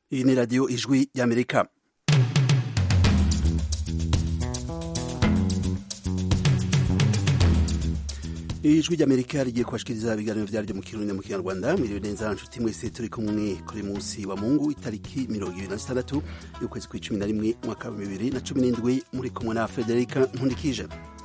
iyi ni radiyo ijwi y'amerika ijwi ry'amerika rigiye kubashikiriza ibiganiro vyaryo mu kirundi mu kinyarwanda mwiriwe neza nshuti mwese turi kumwe kuri munsi wa mungu itariki mirongo ibiri na zitandatu y'ukwezi kw'icumi na rimwe umwaka wa bibiri na cumi n'indwi muri kumwe na federika nkundikije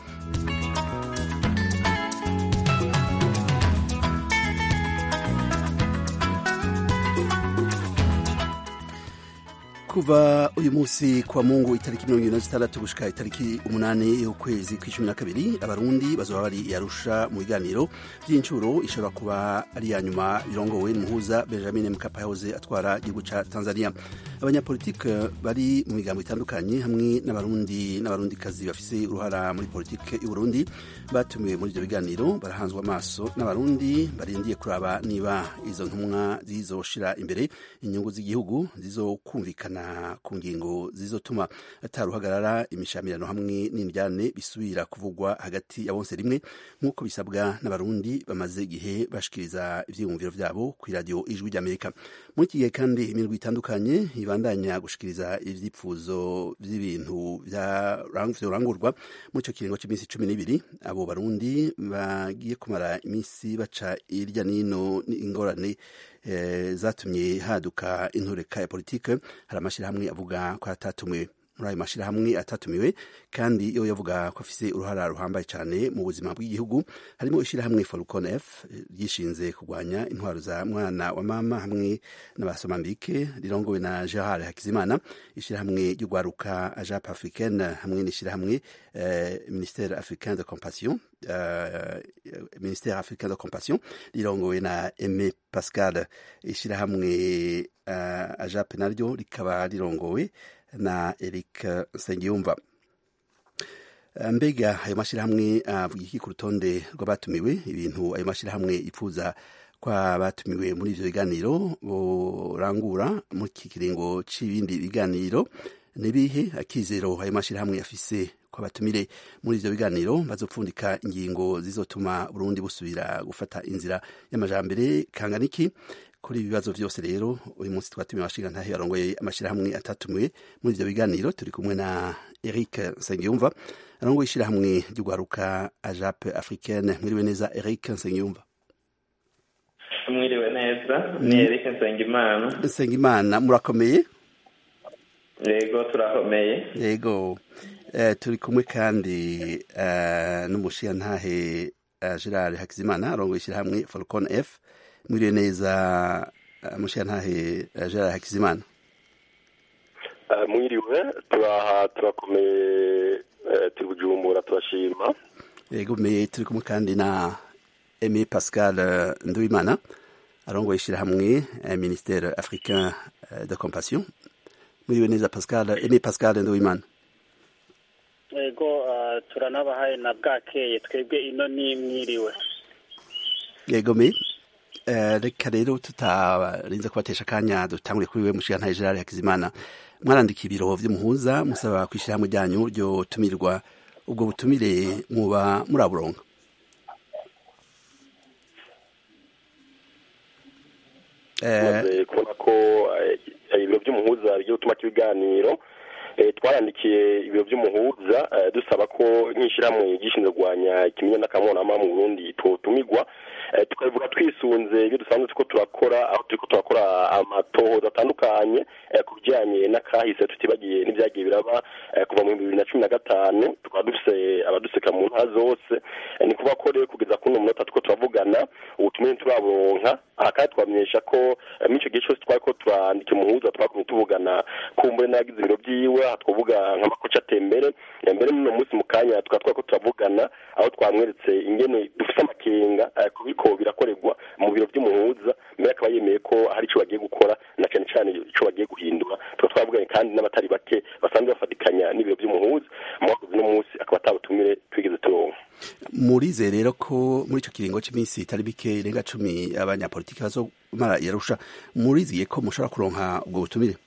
kuva uyu munsi kwa mungu itariki mirongo ibiri na zitandatu gushika itariki umunani y'ukwezi kw'icumi na kabiri abarundi bazoba bari yarusha mu biganiro vy'incuro ishobora kuba ari iya nyuma birongowe n'umuhuza benjamin mkapa yahoze atwara igihugu ca tanzania abanyapolitike bari mu migambo itandukanye hamwe n'abarundi n'abarundikazi bafise uruhara muri politike y'uburundi batumiwe muri ivyo biganiro barahanzwe amaso n'abarundi barindiye kuraba niba izo ntumwa zizoshira imbere inyungu z'igihugu zizokumvikana ku ngingo zizotuma ataruhagarara imishamirano hamwe n'indyane bisubira kuvugwa hagati ya bonse rimwe nk'uko bisabwa n'abarundi bamaze igihe bashikiriza ivyiyumviro vyabo ku iradiyo ijwi ry'amerika muri iki gihe kandi imirwi itandukanye ibandanya gushikiriza ivyipfuzo vy'ibintu vyorangurwa muri ico kiringo c'iminsi cumi n'ibiri abo barundi bagiye kumara iminsi baca irya nino ingorane zatumye haduka intureka ya politike hari amashyirahamwe avuga ko atatumiwe muri ayo mashyirahamwe atatumiwe kandi iyo yavuga ko afise uruhara ruhambaye cyane mu buzima bw'igihugu harimo ishyirahamwe Falcon F ryishinze kurwanya intwaro za mwana wa mama hamwe n'abasomambike rirongowe na Gerard Hakizimana ishyirahamwe ry'ugwaruka Ajap Africaine hamwe n'ishyirahamwe eh, Ministère Africain de Compassion uh, Ministère Africain de Compassion rirongowe na Aimé Pascal ishyirahamwe uh, Ajap naryo rikaba rirongowe na Eric Nsengiyumva mbega ayo mashyirahamwe avuga iki ku rutonde rw'abatumiwe ibintu ayo mashyirahamwe yifuza ko abatumiwe muri ivyo biganiro borangura muri iki kiringo c'ibindi biganiro nibihe akizero ayo mashyirahamwe afise ko abatumire muri ivyo biganiro bazopfundika ingingo zizotuma Burundi busubira gufata inzira y'amajambere kanganiki kuri ibi bibazo vyose rero uyu munsi twatumiye abashingantahe barongoye amashirahamwe atatumiwe muri ivyo biganiro turi kumwe na Eric Nsengiyumva arongoye ishirahamwe ry'ugwaruka Ajap Africaine mwiriwe neza Eric Nsengiyumva mwiriwe neza ni Eric Nsengimana Nsengimana murakomeye yego turakomeye yego uh, turi kumwe kandi uh, n'umushingantahe uh, Gerard Hakizimana arongoye ishirahamwe Falcon F mwiriwe neza mushiyantahe Gerard Hakizimana mwiriwe turaha turakomeye turi bujumbura turashima yego me turi kumwe kandi na Aimé Pascal Nduwimana arongoye ishirahamwe Ministère Africain de Compassion mwiriwe neza Pascal Aimé Pascal Nduwimana yego turanabahaye na bwakeye twebwe ino ni mwiriwe yego me reka rero tutarinze kubatesha akanya dutangure kuri we mushigantahe Gerard Hakizimana mwarandika ibiro vy'umuhuza musaba kwishirahamwe ryanyu ryo tumirwa ubwo butumire muba muraburonka kubona ko ibiro vy'umuhuza bigiye gutuma ibiganiro twarandikiye ibiro vy'umuhuza dusaba ko nk'ishirahamwe gishinzwe kurwanya ikimenyane n'akamwonama mu Burundi twotumirwa tukabivuga twisunze ibyo dusanzwe turiko turakora aho turiko turakora amatohoza atandukanye ku bijyanye n'akahise tutibagiye n'ibyagiye biraba kuva mu bibiri na cumi na gatanu tukaba dufise abaduseka mu ntara zose ni kuvuga ko rero kugeza kuri uno munota turiko turavugana ubutumire turaburonka aha kandi twamenyesha ko muri ico gihe cose twariko turandika umuhuza twakumye tuvugana kumbure n'abagize ibiro vyiwe aha twavuga nk'amakoca atembere mbere n'uno munsi mu kanya tukaba twariko turavugana aho twamweretse ingene dufise amakenga kubiko birakorerwa mu biro vy'umuhuza mbere akaba yemeye ko hari ico bagiye gukora na cane cane ico bagiye guhindura tukaba twavuganye kandi n'abatari bake basanzwe bafatikanya n'ibiro vy'umuhuza mwakoze uno munsi akaba atabutumire twigeze turonka murize rero ko muri ico kiringo c'imisi itari bike irenga cumi abanyapolitiki bazomara yarusha muriziye ko mushobora kuronka ubwo butumire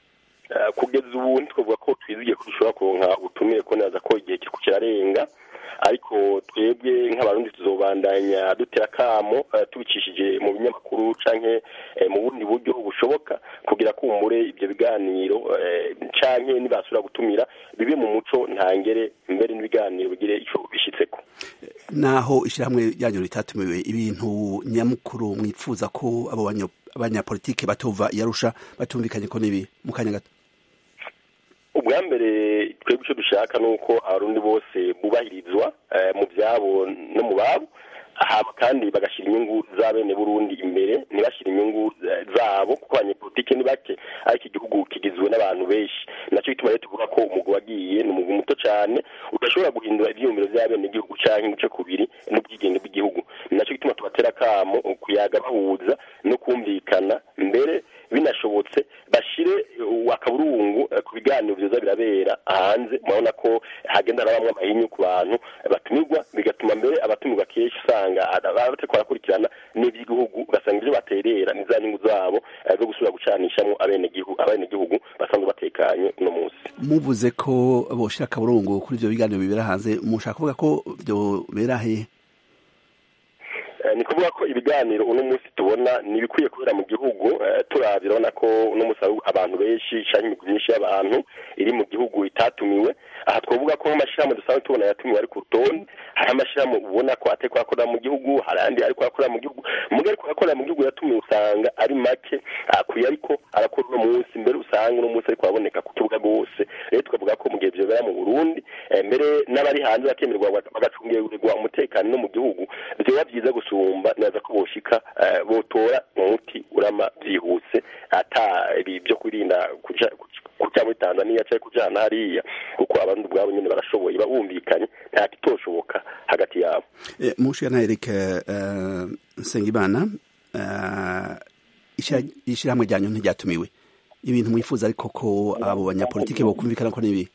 kugeza ubu ntitwavuga ko twizigiye ko dushobora kuronka ubutumire ko neza ko igihe kiriko kirarenga ariko twebwe nk'abarundi tuzobandanya dutera akamo tubicishije mu binyamakuru canke mu bundi buryo bushoboka kugira kumbure ibyo biganiro canke nibasubira gutumira bibe mu muco ntangere mbere n'ibiganiro bigire ico bishitseko naho ishyirahamwe ryanyu ritatumiwe ibintu nyamukuru mwifuza ko abo abanyapolitike batova yarusha batumvikanye ko nibi mu kanya gato ubwa mbere twebwe icyo dushaka ni uko abarundi bose bubahirizwa mu byabo no mu babo haba kandi bagashyira inyungu za bene burundi imbere ntibashyire inyungu zabo kuko abanyepolitike ni bake ariko igihugu kigizwe n'abantu benshi nacyo gituma rero tuvuga ko umugwi wagiye ni umugwi muto cyane udashobora guhindura ibyiyumviro bya bene igihugu cyangwa ibice kubiri n'ubwigenge bw'igihugu nacyo gituma tubatera akamo kuyaga bahuza no kumvikana mbere binashobotse bashyire akaburungu ku biganiro byiza birabera hanze murabona ko hagenda harabamo amahinyu ku bantu batumirwa bigatuma mbere abatumirwa kenshi usanga bariko barakurikirana n'iby'igihugu ugasanga ibyo baterera ni za nyungu zabo zo gusubira gucanishamo abenegihugu basanzwe batekanye uno munsi muvuze ko boshira akaburungu kuri ibyo biganiro bibera hanze mushaka kuvuga ko byobera hehe ni kuvuga ko ibiganiro uno munsi tubona ni ibikwiye kubera mu gihugu turabye urabona ko uno munsi abantu benshi cyangwa imigwi myinshi y'abantu iri mu gihugu itatumiwe aha twavuga ko nk'amashyirahamwe dusanzwe tubona yatumiwe ari ku rutonde hari amashyirahamwe ubona ko atari kuyakorera mu gihugu hari andi ari kuyakorera mu gihugu umugore ari kuyakorera mu gihugu yatumiwe usanga ari make akwiye ariko arakora uno munsi mbere usanga uno munsi ariko araboneka ku kibuga rwose rero tukavuga ko mu gihe byobera mu burundi mbere n'abari hanze bakemerwa bagacungirirwa umutekano no mu gihugu byoba byiza gusumba neza ko boshika botora umuti urama byihuse ata ibi byo kwirinda kuja kuja muri tanzania cyangwa kujana hariya kuko abandi ubwabo nyine barashoboye babumvikanye nta kitoshoboka hagati yabo mushana Eric Nsengimana ishyirahamwe ryanyu ntiryatumiwe ibintu mwifuza ariko ko abo banyapolitike bokumvikana ko nibi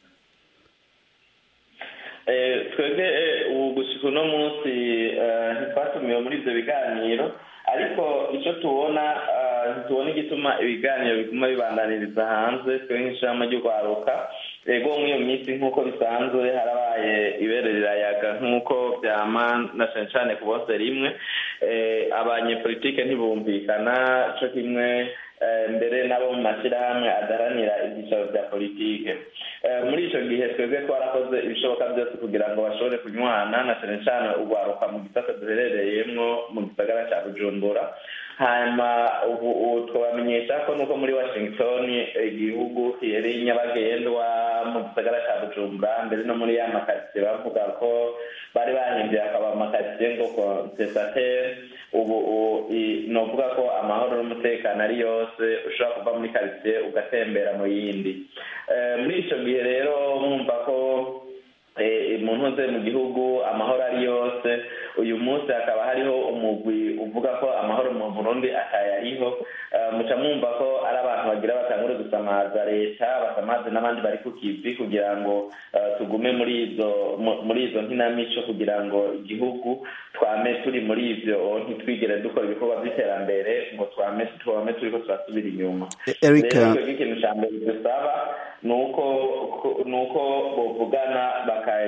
twebwe ubu gushika uno munsi ntitwatumiwe muri ibyo biganiro ariko icyo tubona ntitubona igituma ibiganiro biguma bibandaniriza hanze twe nk'ishyirahamwe ry'urwaruka ego muri iyo minsi nk'uko bisanzwe harabaye ibere rirayaga nk'uko byama na cyane cyane ku bose rimwe abanyepolitike ntibumvikana cyo kimwe mbere nabo mu mashyirahamwe adaharanira ibyicaro bya politike muri icyo gihe twebwe twarakoze ibishoboka byose kugira ngo bashobore kunywana na cyane cyane urwaruka mu gisata duherereyemo mu gisagara cya bujumbura hanyuma ubu twabamenyesha ko nuko muri washington igihugu kiri nyabagendwa mu gisagara cya bujumbura mbere no muri ya makaritsiye bavuga ko bari bahinduye akaba amakaritsiye ngo konsesatere ubu ni ukuvuga ko amahoro n'umutekano ari yose ushobora kuva muri karitsiye ugatembera mu yindi muri icyo gihe rero mwumva ko umuntu uze mu gihugu amahoro ari yose uyu munsi hakaba hariho umugwi uvuga ko amahoro mu burundi atayariho muca mwumva ko ari abantu bagira batangure gusamaza leta basamaze n'abandi bari ku kivi kugira ngo tugume muri izo muri izo nkinamico kugira ngo igihugu twame turi muri ibyo ntitwigere dukora ibikorwa by'iterambere ngo twame twame turi ko turasubira inyuma rero ikintu cya mbere dusaba ni uko ni uko bavugana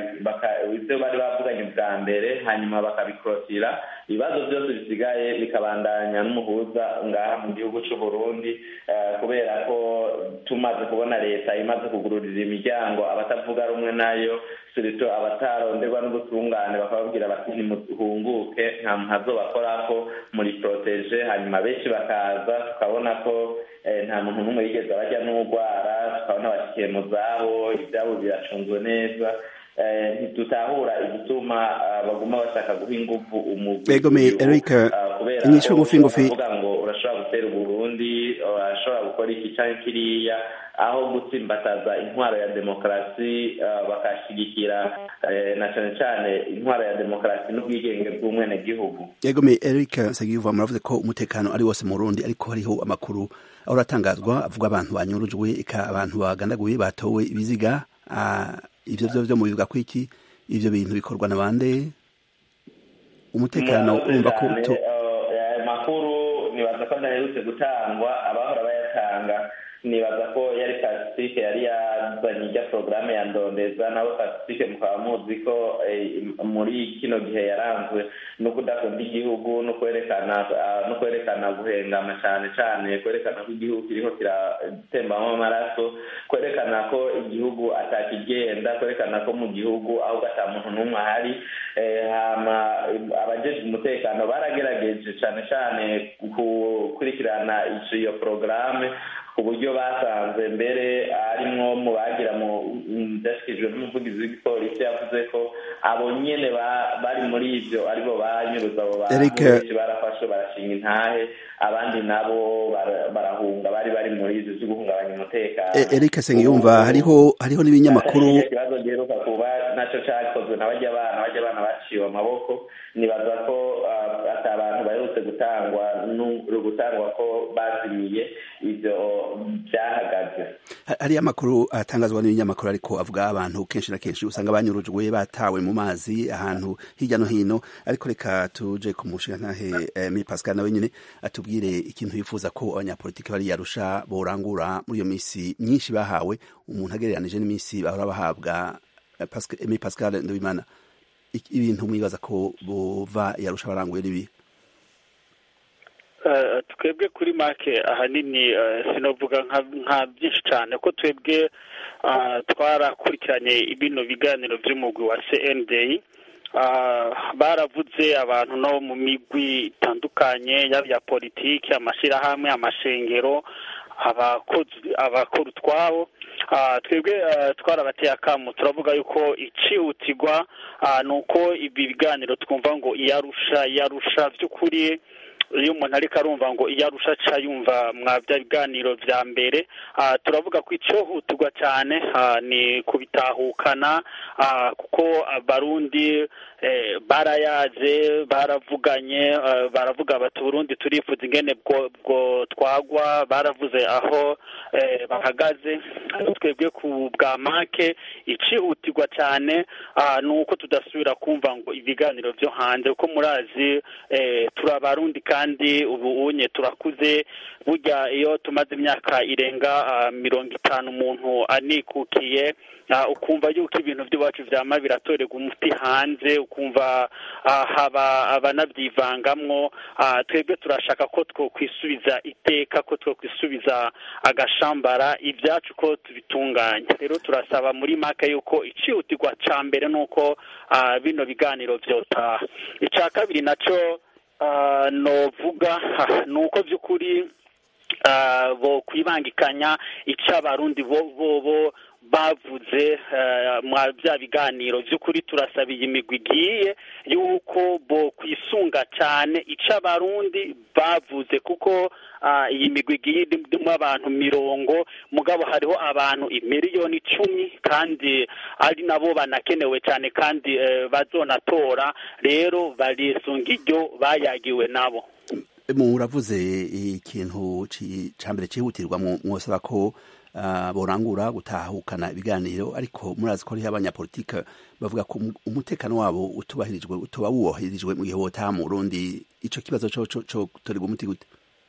ibyo bari bavuganye bwa mbere hanyuma bakabikorotira ibibazo byose bisigaye bikabandanya n'umuhuza ngaha mu gihugu cy'u Burundi kubera ko tumaze kubona leta imaze kugururira imiryango abatavuga rumwe nayo sirito abataronderwa n'ubutungane bakababwira bati ntimuhunguke nta muntu azobakorako muri poroteje hanyuma benshi bakaza tukabona ko nta muntu n'umwe yigeze bajya n'urwara tukabona bashyikiye mu zabo ibyabo biracunzwe neza ntitutahura igituma baguma bashaka guha ingufu umugwi kubera ko bavuga ngo urashobora gutera uburundi urashobora gukora iki cyangwa kiriya aho gutsimbataza intwaro ya demokarasi bakashyigikira na cyane cyane intwaro ya demokarasi n'ubwigenge bw'umwenegihugu yegomeye eric nsengiyuva muravuze ko umutekano ari wose mu rundi ariko hariho amakuru aho uratangazwa avuga abantu banyurujwe eka abantu bagandaguye batowe ibiziga ibyo byo byo mubivuga ko iki ibyo bintu bikorwa na bande umutekano urumva ko makuru nibaza ko adaherutse gutangwa abahora bayatanga nibaza ko yari pacifique yari yazanye ijya porogaramu ya ndondeza nawe pacifique mukaba muzi ko muri kino gihe yaranzwe no kudakunda igihugu no kwerekana no kwerekana guhengama cyane cyane kwerekana ko igihugu kiriho kiratembamo amaraso kwerekana ko igihugu atakigenda kwerekana ko mu gihugu ahubwo ata muntu n'umwe ahari hama abajejwe umutekano baragerageje cyane cyane gukurikirana iyo porogaramu ku buryo basanze mbere arimwo mu bagira mu byashyikirijwe n'umuvugizi w'igipolisi yavuze ko abo nyene bari muri ibyo aribo banyuruza abo bantu barafashe barashinga intahe abandi nabo barahunga bari bari muri ibyo byo guhungabanya umutekano Eric Sengiyumva hariho hariho n'ibinyamakuru ikibazo giheruka kuba naco cakozwe na bajya abana bajya abana baciwe amaboko nibaza ko ati abantu baherutse gutangwa gutangwa ko bazimiye ibyo byahagaze hariyo amakuru atangazwa n'ibinyamakuru ariko avuga abantu kenshi na kenshi usanga banyurujwe batawe mu mazi ahantu hirya no hino ariko reka tuje ku mushingantahe mi pascal nawe nyine atubwire ikintu yifuza ko abanyapolitiki bari yarusha borangura muri iyo minsi myinshi bahawe umuntu agereranije n'iminsi bahora bahabwa mi pascal ndabimana ibintu mwibaza ko bova yarusha baranguye n'ibi twebwe kuri make ahanini sinavuga nka byinshi cyane ko twebwe twarakurikiranye bino biganiro by'umugwi wa cnd baravuze abantu no mu migwi itandukanye yaba iya politiki amashyirahamwe amashengero abakora utwabo twebwe twarabateye akamu turavuga yuko icihutirwa ni uko ibi biganiro twumva ngo iyarusha iyarusha by'ukuri iyo umuntu ariko arumva ngo iyo arusha aca yumva mwa bya biganiro bya mbere turavuga ko icyohutirwa cyane ni kubitahukana kuko abarundi barayaze baravuganye baravuga bati uburundi turifuza ingene bwo twagwa baravuze aho bahagaze twebwe ku bwa make icihutirwa cyane ni uko tudasubira kumva ngo ibiganiro byo hanze kuko murazi turi abarundi kandi ubu unye turakuze burya iyo tumaze imyaka irenga mirongo itanu umuntu anikukiye ukumva yuko ibintu by'iwacu byama biratorerwa umuti hanze ukumva haba abanabyivangamwo twebwe turashaka ko twokwisubiza iteka ko twokwisubiza agashambara ibyacu ko tubitunganya rero turasaba muri make yuko icihutirwa cya mbere ni uko bino biganiro byotaha icya kabiri nacyo novuga ni uko by'ukuri bo kwibangikanya icyo abarundi bo bo bavuze mwa bya biganiro by'ukuri turasaba iyi migwi igiye y'uko bo kwisunga cyane icyo abarundi bavuze kuko iyi migwi igiye irimo abantu mirongo mugabo hariho abantu miliyoni icumi kandi ari nabo banakenewe cyane kandi bazonatora rero barisunga iryo bayagiwe nabo muravuze ikintu cya mbere cyihutirwa mwosaba ko borangura gutahukana ibiganiro ariko murazi ko hariho abanyapolitike bavuga ko umutekano wabo utubahirijwe utuba wubahirijwe mu gihe wotaha mu Burundi icyo kibazo cyo torerwa umuti gute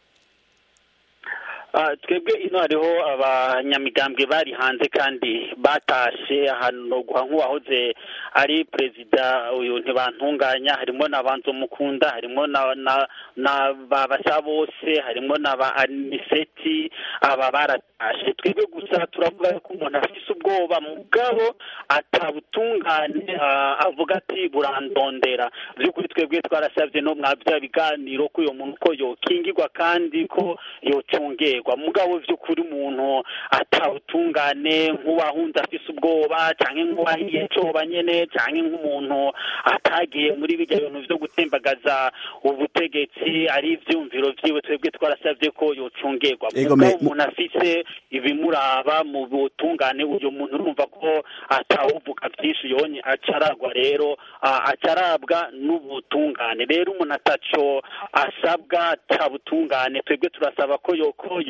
twebwe ino hariho abanyamigambwe bari hanze kandi batashe ahantu guha nk'uwahoze ari perezida uyu ntibantunganya harimo na banzomukunda harimo na ba basa bose harimo na ba aniseti aba baratashe twebwe gusa turavuga ko umuntu afite ubwoba mugabo atabutungane avuga ati burandondera by'ukuri twebwe twarasabye no mwa bya biganiro ko uyu muntu ko yokingirwa kandi ko yocungerwa mugabo by'ukuri umuntu atawutungane nk'uwahunze afise ubwoba cyangwa nk'uwahiye coba nyene cyangwa nk'umuntu atagiye muri bijya bintu byo gutembagaza ubutegetsi ari ivyumviro vyiwe twebwe twarasavye ko yocungerwa mugabo umuntu afise ibimuraba mu butungane uyu muntu urumva ko atawuvuga vyinshi yonye acaragwa rero acarabwa n'ubutungane rero umuntu ataco asabwa atabutungane twebwe turasaba ko yoko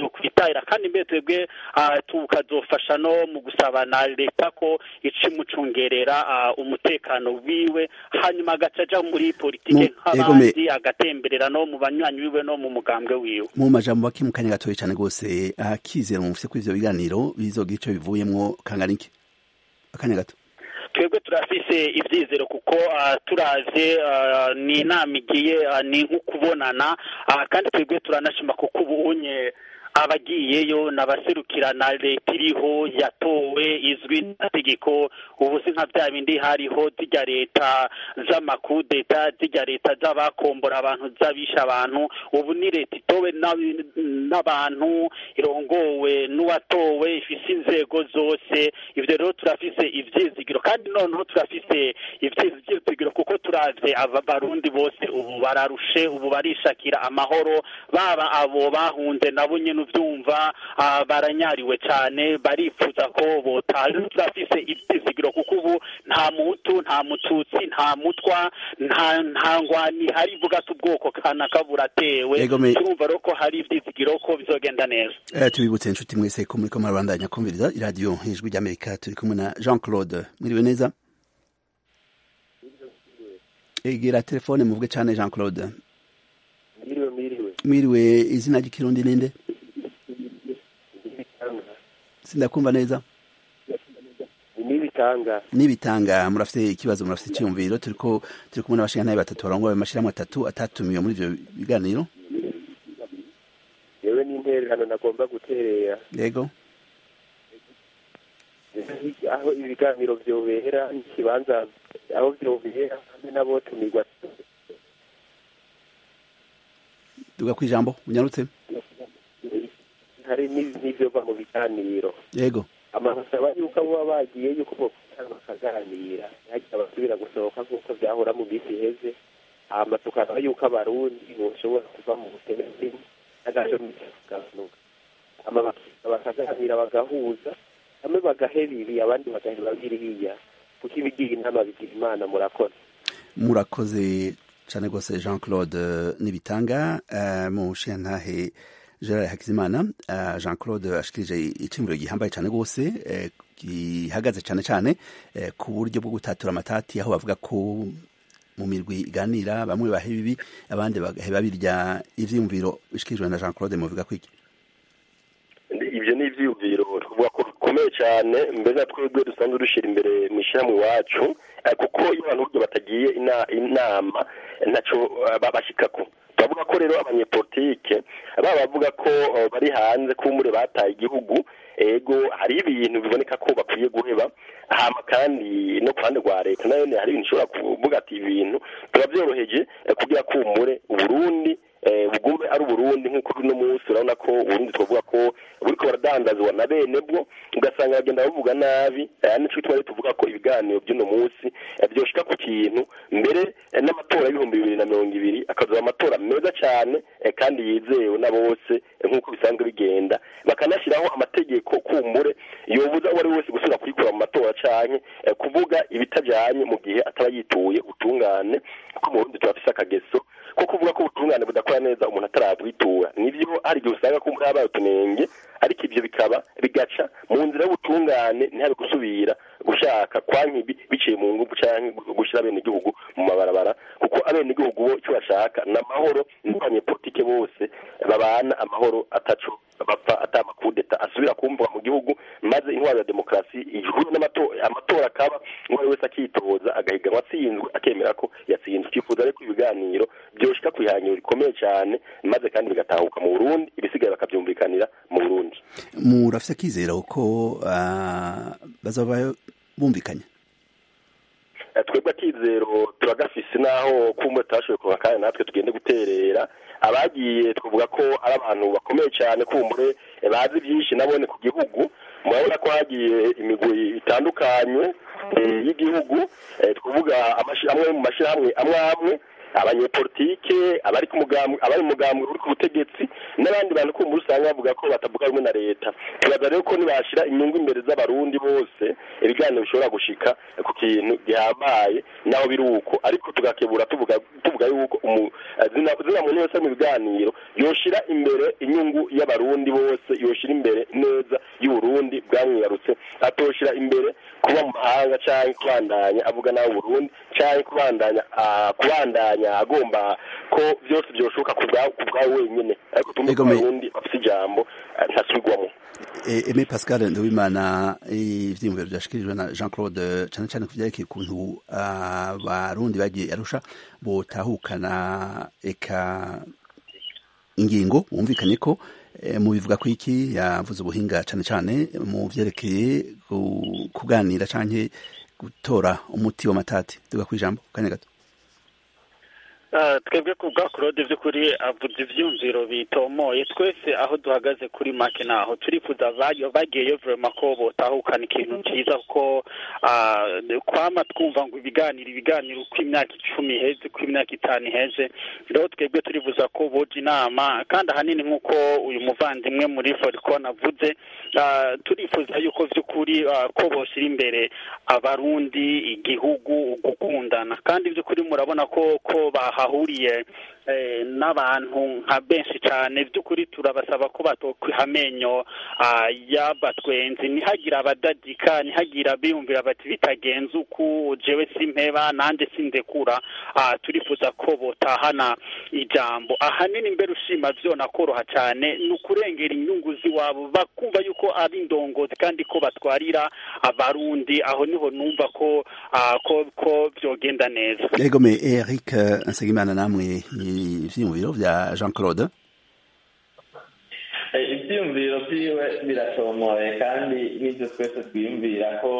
yokwitahira kandi mbere twebwe tukazofasha no mu gusaba na leta ko ica imucungerera umutekano wiwe hanyuma agaca aja muri politike nk'abandi agatemberera no mu banywanyi wiwe no mu mugambwe wiwe mu majambo bake mu kanya gatoya cyane rwose akizera mufise kuri ivyo biganiro bizogira ico bivuyemwo kangana iki akanya gato twebwe turafise ibyizero kuko turaze ni inama igiye ni nk'ukubonana kandi twebwe turanashima kuko ubunye abagiyeyo n'abaserukira na leta iriho yatowe izwi n'amategeko ubu si nka bya bindi hariho zijya leta z'amakudeta zijya leta z'abakombora abantu z'abisha abantu ubu ni leta itowe n'abantu irongowe n'uwatowe ifise inzego zose ibyo rero turafise ibyizigiro kandi noneho turafise ibyizigiro kuko turavye aba barundi bose ubu bararushe ubu barishakira amahoro baba abo bahunze nabo nyene uvyumva baranyariwe cyane barifuza ko botaha turafise ibyizigiro kuko ubu nta muhutu nta mututsi nta mutwa nta nta ngwani hari ivuga ati ubwoko kanaka buratewe turumva rero ko hari ibyizigiro ko bizogenda neza tubibutse inshuti mwese ko muriko murabandanya kumviriza iradiyo ijwi ry'amerika turi kumwe na jean claude mwiriwe neza egera telefone muvuge cyane jean claude mwiriwe mwiriwe mwiriwe izina ry'ikirundi ninde sindakumva neza nibitanga nibitanga murafite ikibazo murafite icyumviro turiko turi kumwe n'abashingantahe batatu barongoye amashirahamwe atatu atatumiwe muri ivyo biganiro yewe n'intererano nagomba guterera yego aho ibiganiro vyobera n'ikibanza aho vyobera hamwe n'abotumirwa duga kwijambo unyarutse hari n'ivyova mu biganiro yego amasaba yuko abo baba bagiye yuko bokwicara bakaganira ntihagire abasubira gusohoka nk'uko vyahora mu minsi iheze hama tukaraba yuko abarundi boshobora kuva mu bukene bw'inka n'agaco kugabanuka hama bakaganira bagahuza bamwe bagaheba ibi abandi bagaheba biriya kuko ibigira inama bigira imana murakoze murakoze cane rwose jean claude nibitanga uh, mu shantahe gerard hakizimana uh, jean claude ashikirije iciyumviro gihambaye cane rwose uh, gihagaze cane cane uh, ku buryo bwo gutatura amatati aho bavuga ko mu mirwi iganira bamwe baheba ibi abandi bagaheba birya ivyiyumviro bishikirijwe na jean claude muvuga kwiki ibyo ni ivyiyumviro tuvuga ko bikomeye cyane mbere na twebwe dusanzwe dushyira imbere mu ishyirahamwe iwacu kuko iyo abantu buryo batagiye inama ntaco babashikako turavuga ko rero abanyepolitike baba bavuga ko bari hanze kumure bataye igihugu ego hari ibintu biboneka ko bakwiye guheba hama kandi no ku ruhande rwa leta nayo hari ibintu ishobora kuvuga ati ibintu turabyoroheje kugira kumure uburundi bugume ari uburundi nk'uko uno munsi urabona ko uburundi twavuga ko buriko baradandazwa na bene bwo ugasanga bagenda bavuga nabi nico gituma tuvuga ko ibiganiro by'uno munsi vyoshika ku kintu mbere n'amatora y'ibihumbi bibiri na mirongo ibiri akazoba amatora meza cyane kandi yizewe na bose nk'uko bisanzwe bigenda bakanashyiraho amategeko kumbure yobuza uwo ari wese gusubira kuyikura mu matora canke kuvuga ibitajanye mu gihe ataba yituye ubutungane kuko mu burundi turafise akageso ko kuvuga ko ubutungane budakora neza umuntu atarabwitura nivyo hari igihe usanga ko habaye utunenge ariko ivyo bikaba bigaca mu nzira y'ubutungane ntihabe gusubira gushaka kwankibi biciye mu nguvu canke gushira abenegihugu mu mabarabara kuko abenegihugu bo icyo bashaka ni amahoro n'abanyepolitike bose babana amahoro ataco bapfa atamakudeta asubira kumvwa mu gihugu maze intwaro ya demokarasi ihuye amatora akaba umwe wese akitoza agahiganwa atsinzwe akemera ko yatsinzwe twifuza rero ko ibiganiro byoshika ku ihangiro rikomeye cyane maze kandi bigatahuka mu burundi ibisigaye bakabyumvikanira mu burundi murafise akizera uko bazaba bumvikanye twebwe akizero turagafise naho kumwe tutashoboye kuva kandi natwe tugende guterera abagiye twavuga ko ari abantu bakomeye cyane kumbure bazi byinshi nabone ku gihugu murabona ko hagiye imigwi itandukanye y'igihugu twavuga amwe mu mashyirahamwe amwe amwe abanyepolitike abari ku mugambwe abari mu mugambwe uri ku butegetsi n'abandi bantu kumva usanga bavuga ko batavuga rumwe na leta tubaza rero ko nibashira inyungu imbere z'abarundi bose ibiganiro bishobora gushika ku kintu gihambaye naho biri uko ariko tugakebura tuvuga tuvuga tuvuga yuko zina muntu wese mu biganiro yoshira imbere inyungu y'abarundi bose yoshira imbere neza y'uburundi bwamwibarutse atoshira imbere kuba mu mahanga cyangwa kubandanya avuga nawe Burundi cyangwa kubandanya kubandanya agomba ko byose byoshoboka ku bwawe wenyine ariko tumwe ku Burundi bafite ijambo ntasubirwamo Aimé Pascal Nduwimana ivyiyumviro vyashikirijwe na Jean Claude cane cane kuvyerekeye ukuntu abarundi bagiye arusha botahukana eka ingingo wumvikanye ko mu bivuga ko iki yavuze ubuhinga cane cane mu vyerekeye kuganira canke gutora umuti w'amatati tuga kwijambo kanya gato twebwe ku bwa claude by'ukuri avuze ibyumviro bitomoye twese aho duhagaze kuri make naho turifuza bagiyeyo vurema ko botahukana ikintu cyiza kuko kwama twumva ngo ibiganiro ibiganiro uko imyaka icumi iheze uko imyaka itanu iheze rero twebwe turifuza ko boja inama kandi ahanini nk'uko uyu muvandimwe muri foricon avuze turifuza yuko by'ukuri ko boshyira imbere abarundi igihugu gukundana kandi by'ukuri murabona ko ko baha hahuriye n'abantu nka benshi cyane by'ukuri turabasaba ko batokwiha amenyo y'abatwenzi ntihagire abadadika ntihagire abiyumvira bati bitagenze uku jewe simpeba nanjye sindekura turifuza ko botahana ijambo ahanini mbere ushima byona koroha cyane ni ukurengera inyungu z'iwabo bakumva yuko ari indongozi kandi ko batwarira abarundi aho niho numva ko ko byogenda neza yego me Eric Nsengimana namwe ivyiyumviro vya Jean Claude ivyiyumviro vyiwe biratomoye kandi n'ivyo twese twiyumvira ko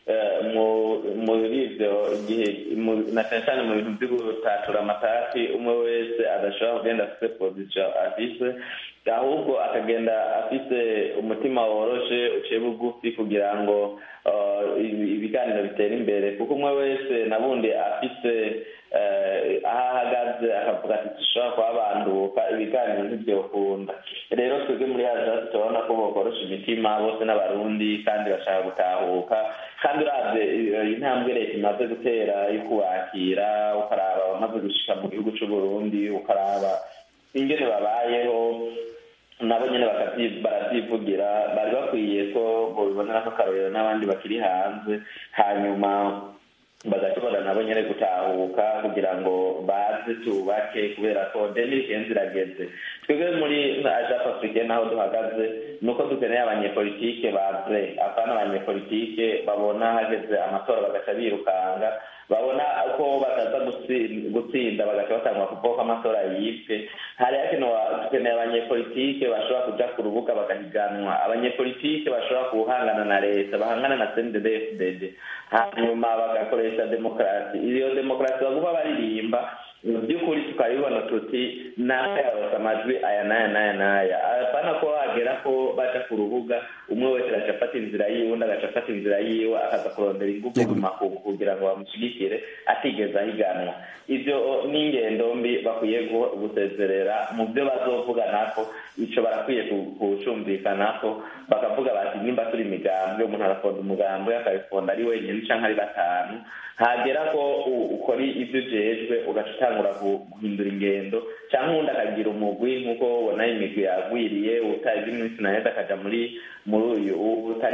muri ivyo igihe na cane cane mu bintu vyo gutatura amatati umwe wese adashobora kugenda afise position afise ahubwo akagenda afise umutima woroshe uciye bugufi kugira ngo ibiganiro bitere imbere kuko umwe wese nabundi afise aho ahagaze akavuga ati dushobora kuhabanduka ibiganiro ntibyokunda rero twebwe muri hazaza turabona ko bokorosha imitima bose n'abarundi kandi bashaka gutahuka kandi uravye intambwe leta imaze gutera yo kubakira ukaraba abamaze gushika mu gihugu c'uburundi ukaraba ingene babayeho nabo nyene baravyivugira bari bakwiye ko bobibonera ko akarorero n'abandi bakiri hanze hanyuma bagashobora nabo nyene gutahuka kugira ngo baze tubake kubera ko deni kenzi irageze twebwe muri ajap africaine naho duhagaze nuko dukeneye abanyepolitike baze apana abanyepolitike babona hageze amatora bagaca birukanga babona ko bataza gutsinda bagaca batangwa kuvuga ko amatora yibwe hari hakenewe dukeneye abanyepolitike bashobora kuja ku rubuga bagahiganwa abanyepolitike bashobora guhangana na leta bahangana na cndd hanyuma bagakoresha demokarasi iyo demokarasi baguma baririmba mu by'ukuri tukabibona tuti nawe yarose amajwi aya n'aya n'aya n'aya apana ko wagera ko baca ku rubuga umwe wese agaca afata inzira yiwe undi agaca afata inzira yiwe akaza kurondera ingufu mu makungu kugira ngo bamushyigikire atigeze ahiganwa ibyo ni ingendo mbi bakwiye gusezerera mu byo bazovuga nako ico barakwiye kucumvikanako bakavuga bati nimba turi imigambi umuntu arafonda umugambi akabifonda ari wenyine canke ari batanu hagera ko ukora ivyo ujejwe ugaca utangura guhindura ingendo canke uwundi akagira umugwi nk'uko ubona imigwi yagwiriye utazi iminsi na neza akaja muri muri uyu utari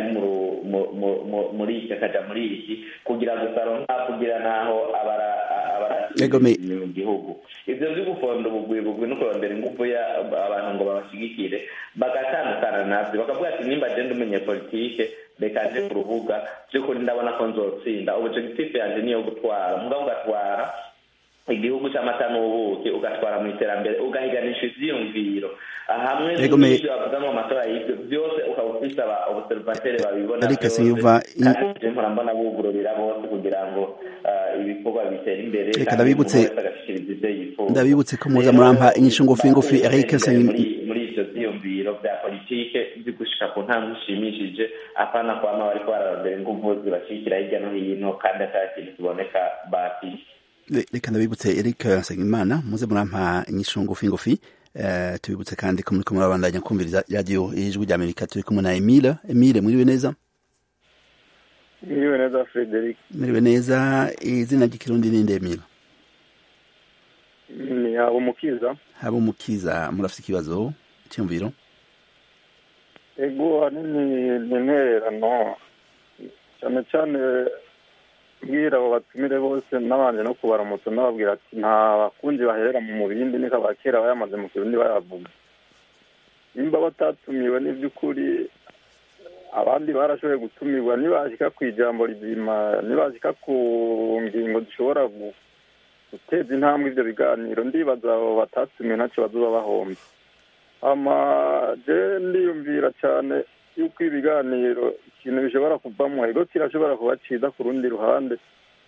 muri iki akaja muri iki kugira gusa aronka kugira naho abara mu gihugu ivyo vyo gufonda ubugwi bugwi no kurondera ingufu abantu ngo babashigikire bagatandukana navyo bakavuga ati nimba je ndi umunyepolitike reka nje ku rubuga vy'ukuri ndabona ko nzotsinda objectif yanje niyo gutwara mugabo ugatwara igihugu c'amata n'ubuki ugatwara mu iterambere ugahiganisha ivyiyumviro hamwe n'ivyo bavuga mu matora y'ivyo byose ukaba ufise aba observateri babibona byose kandi mpora mbona bugururira bose kugira ngo ibikorwa bitera imbere reka ndabibutse ndabibutse ko muza murampa inyishu ngufi ngufi Eric muri ivyo vyiyumviro vya politike vyo gushika ku ntambwe ishimishije apana kwama bariko bararondera inguvu zibashigikira hirya no hino kandi ata kintu kiboneka bafise reka ndabibutse Eric Nsengimana muze murampa inyishu ngufi ngufi uh, tubibutse kandi ko muriko murabandanya kumviriza radio ijwi rya Amerika turi kumwe na Emile Emile mwiriwe neza mwiriwe neza Frederic mwiriwe neza izina ry'ikirundi ninde Emile ni haba umukiza haba umukiza murafite ikibazo cyumviro ego ahanini ni intererano cyane cyane mbwira abo batumire bose n'abandi no kubaramutsa n'ababwira ati nta bakunzi baherera mu mubindi niko abakera bayamaze mu kirundi bayavuga nimba batatumiwe n'iby'ukuri abandi barashoboye gutumirwa nibashyika ku ijambo rizima nibashyika ku ngingo zishobora guteza intambwe ibyo biganiro ndibaza abo batatumiwe ntacyo bazuba bahomba amaje ndiyumvira cyane yuko ibiganiro ikintu bishobora kuvamo ego kirashobora kuba cyiza ku rundi ruhande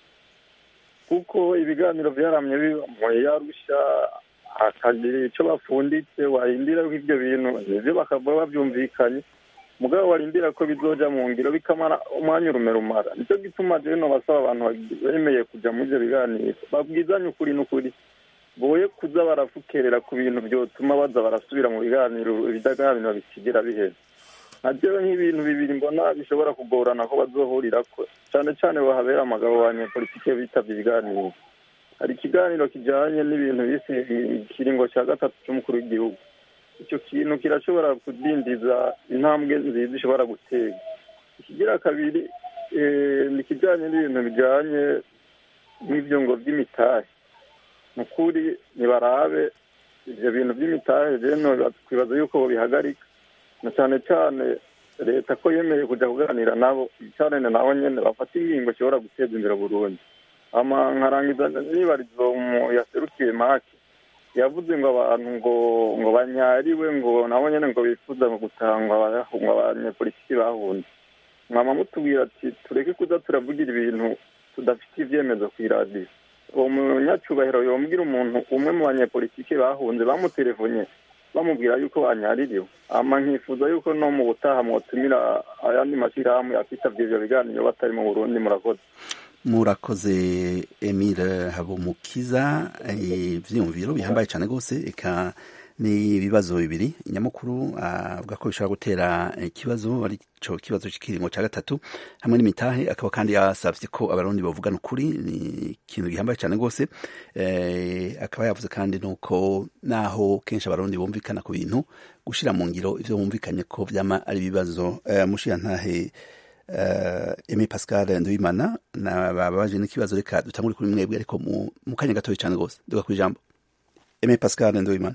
kuko ibiganiro byaramye biba mu yarusha hakagira icyo bapfunditse warindira ko ibyo bintu nibyo bakaba babyumvikanye mugabo warindira ko bizoja mu ngiro bikamara umwanya urume rumara nicyo gituma rero basaba abantu bemeye kujya muri ibyo biganiro babwizanye ukuri n'ukuri boye kuza barafukerera ku bintu byotuma baza barasubira mu biganiro ibidaganiro bikigira biheza nabyo nk'ibintu bibiri mbona bishobora kugorana ko bazohurira ko cyane cyane bahabera amagabo banyepolitike bitabye ibiganiro hari ikiganiro kijyanye n'ibintu bise ikiringo cya gatatu cy'umukuru w'igihugu icyo kintu kirashobora kudindiza intambwe nziza ishobora gutera ikigira kabiri ni ikijyanye n'ibintu bijyanye n'ibyo ngo by'imitahe ni ukuri ntibarabe ibyo bintu by'imitahe rero twibaza yuko bihagarika na cyane cyane leta ko yemeye kujya kuganira nabo cyane nabo nyine bafata ingingo ishobora guteza imbere burundu nkarangiza nibarizo yaserukiye make yavuze ngo abantu ngo ngo banyariwe ngo nabo nyine ngo bifuza gutangwa ngo abanyepolitiki bahunze mwama mutubwira ati tureke kuza turavugira ibintu tudafite ibyemezo ku iradiyo uwo munyacyubahiro yombwira umuntu umwe mu banyepolitiki bahunze bamutelefone bamubwira yuko banyaririwe ama nkifuza yuko no mu butaha mwotumira ayandi mashyirahamwe akitabye ibyo biganiro batari mu burundi murakoze murakoze emile habumukiza ibyiyumviro bihambaye cyane rwose reka ni ibibazo bibiri nyamukuru avuga ko bishobora gutera ikibazo ari cyo kibazo cy'ikiringo cya gatatu hamwe n'imitahe akaba kandi yasabye ko abarundi bavugana ukuri ni ikintu gihambaye cyane rwose akaba yavuze kandi nuko naho kenshi abarundi bumvikana ku bintu gushyira mu ngiro ibyo bumvikanye ko byama ari ibibazo mushirantahe Emi Pascal Nduwimana babaje n'ikibazo reka dutangure kuri mwebwe ariko mu kanya gatoya cyane rwose duga ku ijambo Emi Pascal Nduwimana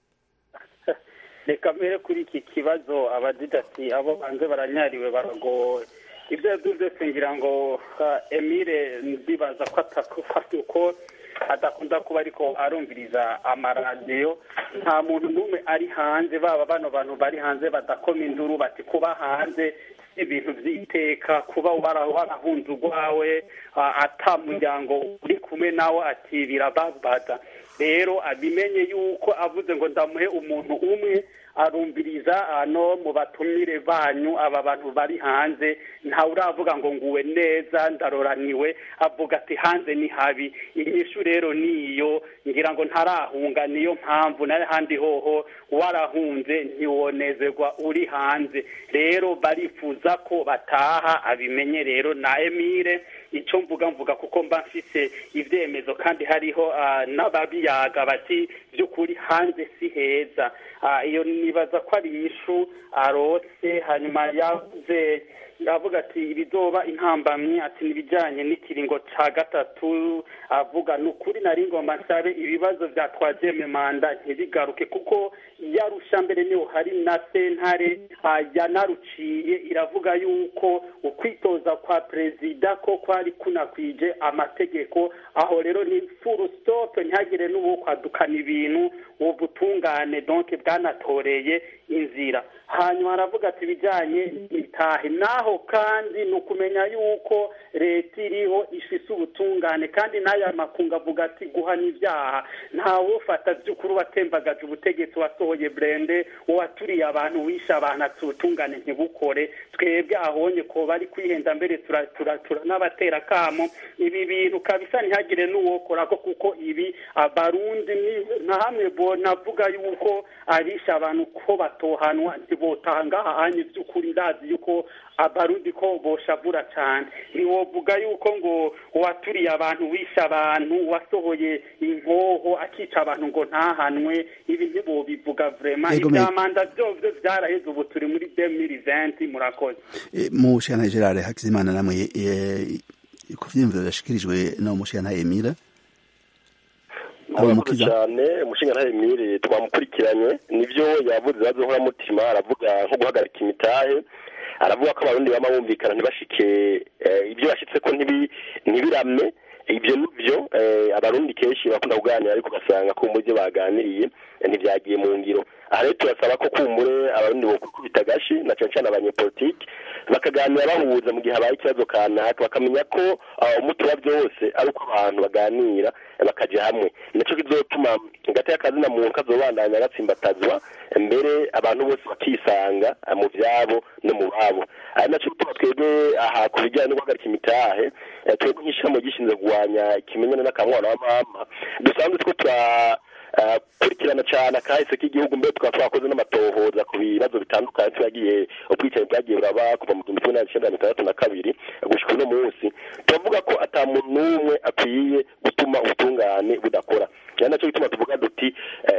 reka mbere kuri iki kibazo abagira ati abo banze baranyariwe baragowe ibyo yabyo byose ngira ngo emile ndibaza ko atakufata uko adakunda kuba ariko arumviriza amaradiyo nta muntu n'umwe ari hanze baba bano bantu bari hanze badakoma induru bati kuba hanze ibintu by'iteka kuba warahunze urwawe atamuryango uri kumwe nawe ati birababaza rero abimenye yuko avuze ngo ndamuhe umuntu umwe arumviriza no mu batumire banyu aba bantu bari hanze ntawe uravuga ngo nguwe neza ndaroraniwe avuga ati hanze ni habi inyishu rero niyo ngira ngo ntarahunga niyo mpamvu n'ahandi hoho warahunze ntiwonezerwa uri hanze rero barifuza ko bataha abimenye rero na emile icyo mvuga mvuga kuko mba mfise ibyemezo kandi hariho n'ababiyaga bati by'ukuri hanze si heza iyo nibaza ko ari inyishu arotse hanyuma yavuze avuga ati ibizoba intambamyi ati n'ibijyanye n'ikiringo cya gatatu avuga ni ukuri nari ngomba nsabe ibibazo bya twageme manda ntibigaruke kuko yarusha mbere niho hari na sentare yanaruciye iravuga yuko ukwitoza kwa perezida ko kwari kunakwije amategeko aho rero ni furu sitope ntihagire n'uwo kwadukana ibintu ubutungane donke bwanatoreye inzira hanyuma aravuga ati ibijyanye n'itahe naho kandi ni ukumenya yuko leta iriho ifise ubutungane kandi n'aya makungu avuga ati guhana ibyaha ntawufata by'ukuri watembagaje ubutegetsi wasohoye burende waturiye abantu wishe abantu ati ubutungane ntibukore twebwe ahonye ko bari kwihenda mbere turanabatera tugatera akamo ibi bintu kabisa ntihagire n'uwokorako kuko ibi abarundi nka hamwe navuga yuko arisha abantu ko batohanwa ntibotanga ahanye by'ukuri ndazi yuko abarundi ko boshavura cyane ntiwovuga yuko ngo waturiye abantu wishe abantu wasohoye inkoho akica abantu ngo ntahanwe ibi ntibobivuga vrema ibyamanda byose byaraheze ubu turi muri demiri venti murakoze mu shana gerard hakizimana namwe ku vyiyumviro vyashikirijwe no mushana emira murakoze cyane umushinga ntayo emire twamukurikiranye nivyo yavuze ibibazo nkoramutima aravuga nko guhagarika imitahe aravuga ko abarundi bama bumvikana ntibashike ibyo bashitse ko ntibirame ibyo nibyo abarundi kenshi bakunda kuganira ariko ugasanga ko mu byo baganiriye ntibyagiye mu ngiro aha rero turasaba ko kumbure abarundi bokubita agashi na cyane cyane abanyepolitiki bakaganira bahuza mu gihe habaye ikibazo kanaka bakamenya ko umuti wa byose ari uko abantu baganira bakajya hamwe nicyo kizotuma hagati y'akazina muntu kazobandanya gatsimbatazwa mbere abantu bose bakisanga mu byabo no mu babo ari nacyo gituma twebwe aha ku bijyanye no guhagarika imitahe twebwe nk'ishyirahamwe gishinzwe kurwanya ikimenyane n'akamwana wa mama dusanzwe two tura kurikirana cyane akahise k'igihugu mbere tukaba twakoze n'amatohoza ku bibazo bitandukanye twagiye ubwicanyi bwagiye buraba kuva mu gihumbi kimwe magana cyenda mirongo itandatu na kabiri gushyika uno munsi turavuga ko ata muntu n'umwe akwiye gutuma ubutungane budakora ari nacyo gituma tuvuga duti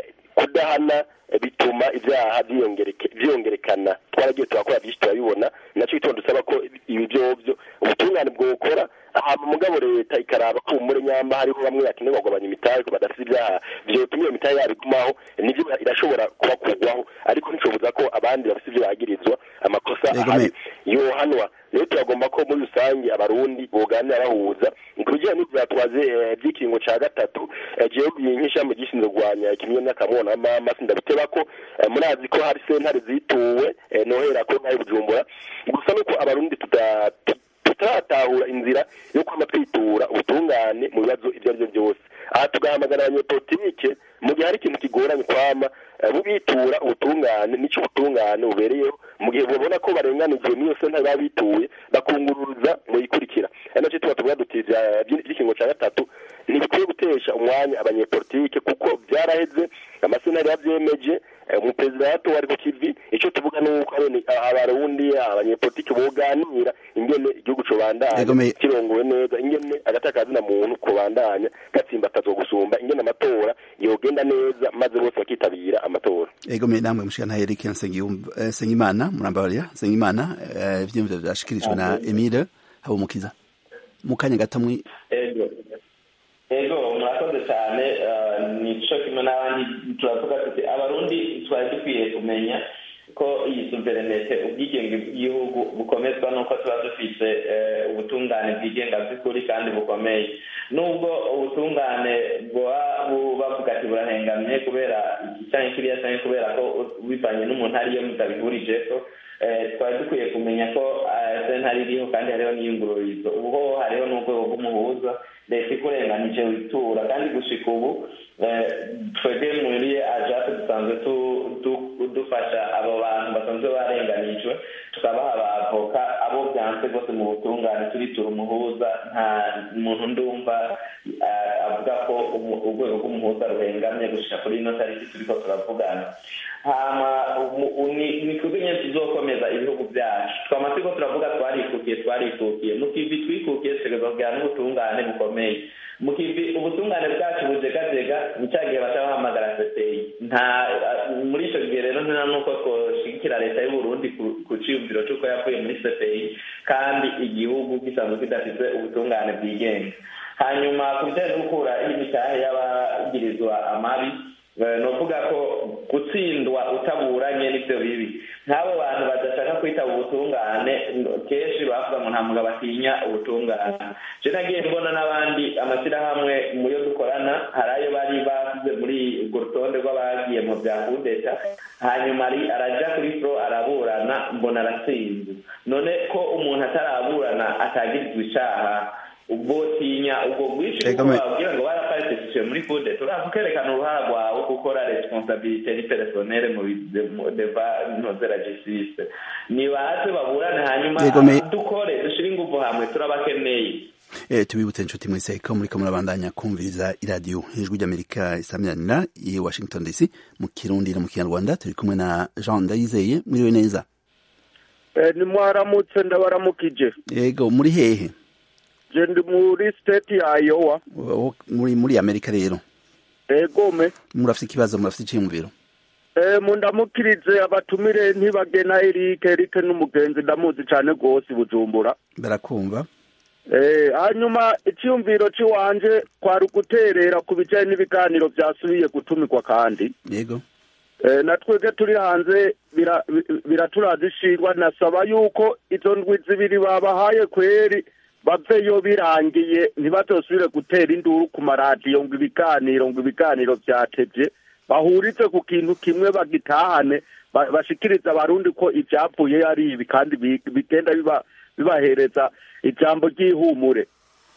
kudahana bituma ibyaha byiyongerekana twaragiye turakora byinshi turabibona nacyo gituma dusaba ko ibi byobyo ubutungane bwokora ahantu mugabo leta ikaraba ko umure nyamba hariho bamwe bakenerwa kugabanya imitahe ko badafite ibyaha vyotuma iyo mitahe yabo igumaho nivyo irashobora kubakurwaho ariko nticobuza ko abandi bafite ibyo bagirizwa amakosa ahari yohanwa rero turagomba ko muri rusange abarundi boganira bahuza ku bijyanye n'ivyatwaze vy'ikiringo ca gatatu jewe nk'ishami gishinzwe kurwanya ikimenyane n'akamwana mama sindabiteba ko murazi ko hari sentare zituwe nohera ko nkayo bujumbura gusa nuko abarundi tutaratahura inzira yo kwama twitura ubutungane mu bibazo ibyo ari byo byose aha tugahamagara abanyepolitike mu gihe hari ikintu kigoranye kwama bubitura ubutungane n'icyo ubutungane bubereyeho mu gihe babona ko barenganijwe n'iyo sentare baba bituye bakunguruza mu ikurikira ari nacyo tuba tuvuga duti by'ikingo cya gatatu ntibikwiye gutesha umwanya abanyepolitike kuko byaraheze amasentare yabyemeje umuperezida watowe ari ku kivi icyo tuvuga ni uko abarundi abanyepolitike boganira ingene igihugu cobandanya kirongowe neza ingene agatakazina muntu kobandanya gatsimbatazwa gusumba ingene amatora yogenda neza maze bose bakitabira amatora egome namwe mushikana Eric Nsengimana murambabarira Nsengimana ivyiyumviro vyashikirijwe na Emile Habumukiza mu kanya gato mwi ego murakoze cyane nico kimwe n'abandi turavuga tuti abarundi twari dukwiye kumenya ko iyi suverenete ubwigenge bw'igihugu bukomezwa n'uko tuba dufite ubutungane bwigenga by'ukuri kandi bukomeye nubwo ubutungane bavuga ati burahengamye kubera iki cyangwa kiriya cyangwa kubera ko bivanye n'umuntu ariyo mutabihurije ko twari dukwiye kumenya ko sentare iriho kandi hariho n'iyungururizo ubu hariho n'urwego rw'umuhuza leta ikurenganije witura kandi gushika ubu twebwe muri ajate dusanzwe dufasha abo bantu basanzwe barenganijwe tukabaha abavoka abo byanze rwose mu butungane turitura umuhuza nta muntu ndumva avuga ko urwego rw'umuhuza ruhengamye gushika kuri ino tariki turiko turavugana hama ni twebwe nyine tuzokomeza ibihugu byacu twama turiko turavuga twarikukiye twarikukiye mu kivi twikukiye tutegerezwa kugira n'ubutungane bukomeye mu kivi ubutungane bwacu bujegajega ni cya gihe baca bahamagara sepeyi nta muri icyo gihe rero nta nuko twoshigikira leta y'uburundi ku ciyumviro c'uko yavuye muri sepeyi kandi igihugu gisanzwe kidafite ubutungane bwigenga hanyuma ku bijyanye no gukura imitahe y'abagirizwa amabi novuga ko gutsindwa utaburanye nibyo bibi nk'abo bantu badashaka kwitaba ubutungane kenshi bavuga ngo nta mugabo atinya ubutungane je nagiye mbona n'abandi amashyirahamwe mu yo dukorana hari ayo bari basize muri urwo rutonde rw'abagiye mu bya kudeta hanyuma araja kuri fro araburana mbona aratsinze none ko umuntu ataraburana atagirizwa icaha ubwo tinya ubwo bwinshi babwira ngo baraparitishije muri fude turaza ukerekana uruhara rwawe gukora responsabilite ni personnel mu deva ntozera justice nibaze baburane hanyuma dukore dushire inguvu hamwe turabakeneye Eh, tubibutse inshuti mwese ko muriko murabandanya kumviriza iradiyo ijwi ry'amerika isamiranira i washington dc mu kirundi no mu kinyarwanda turi kumwe na jean ndayizeye mwiriwe neza ni mwaramutse ndabaramukije yego muri hehe je ndi muri state ya Iowa Wo- muri muri amerika rero egome murafite ikibazo murafite icyiyumviro eh mundamukirize abatumire ntibagena Eric Eric n'umugenzi ndamuzi cyane rwose bujumbura barakumva eh hanyuma icyumviro ciwanje kwari guterera ku bijanye n'ibiganiro byasubiye gutumikwa kandi yego Eh, na twebwe turi hanze bira- bi- biraturazishirwa nasaba yuko izo ndwi zibiri babahaye kweri baveyo birangiye ntibazosubire gutera induru ku maradiyo ngo ibiganiro ngo ibiganiro vyatevye bahurize ku kintu kimwe bagitahane ba- bashikirize abarundi ko ivyapfuye ari ibi kandi bi- bigenda biba- bibahereza ijambo ry'ihumure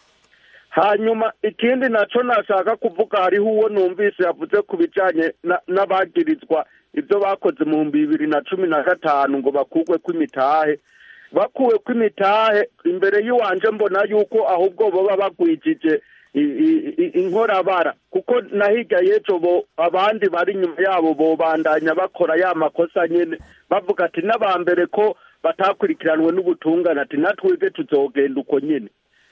hanyuma ikindi naco nashaka kuvuga hariho uwo numvise yavuze ku bijanye na- n'abagirizwa ibyo bakoze mu bihumbi bibiri na cumi na gatanu ngo bakugwe kw'imitahe bakuwe kw'imitahe imbere y'iwanje mbona yuko ahubwo boba bagwijije i- i- i- inkorabara kuko na hirya y'ejo bo abandi bari inyuma yabo bobandanya bakora ya makosa nyene bavuga ati n'abambere ko batakurikiranwe n'ubutungane ati natwebwe tuzogenda uko nyene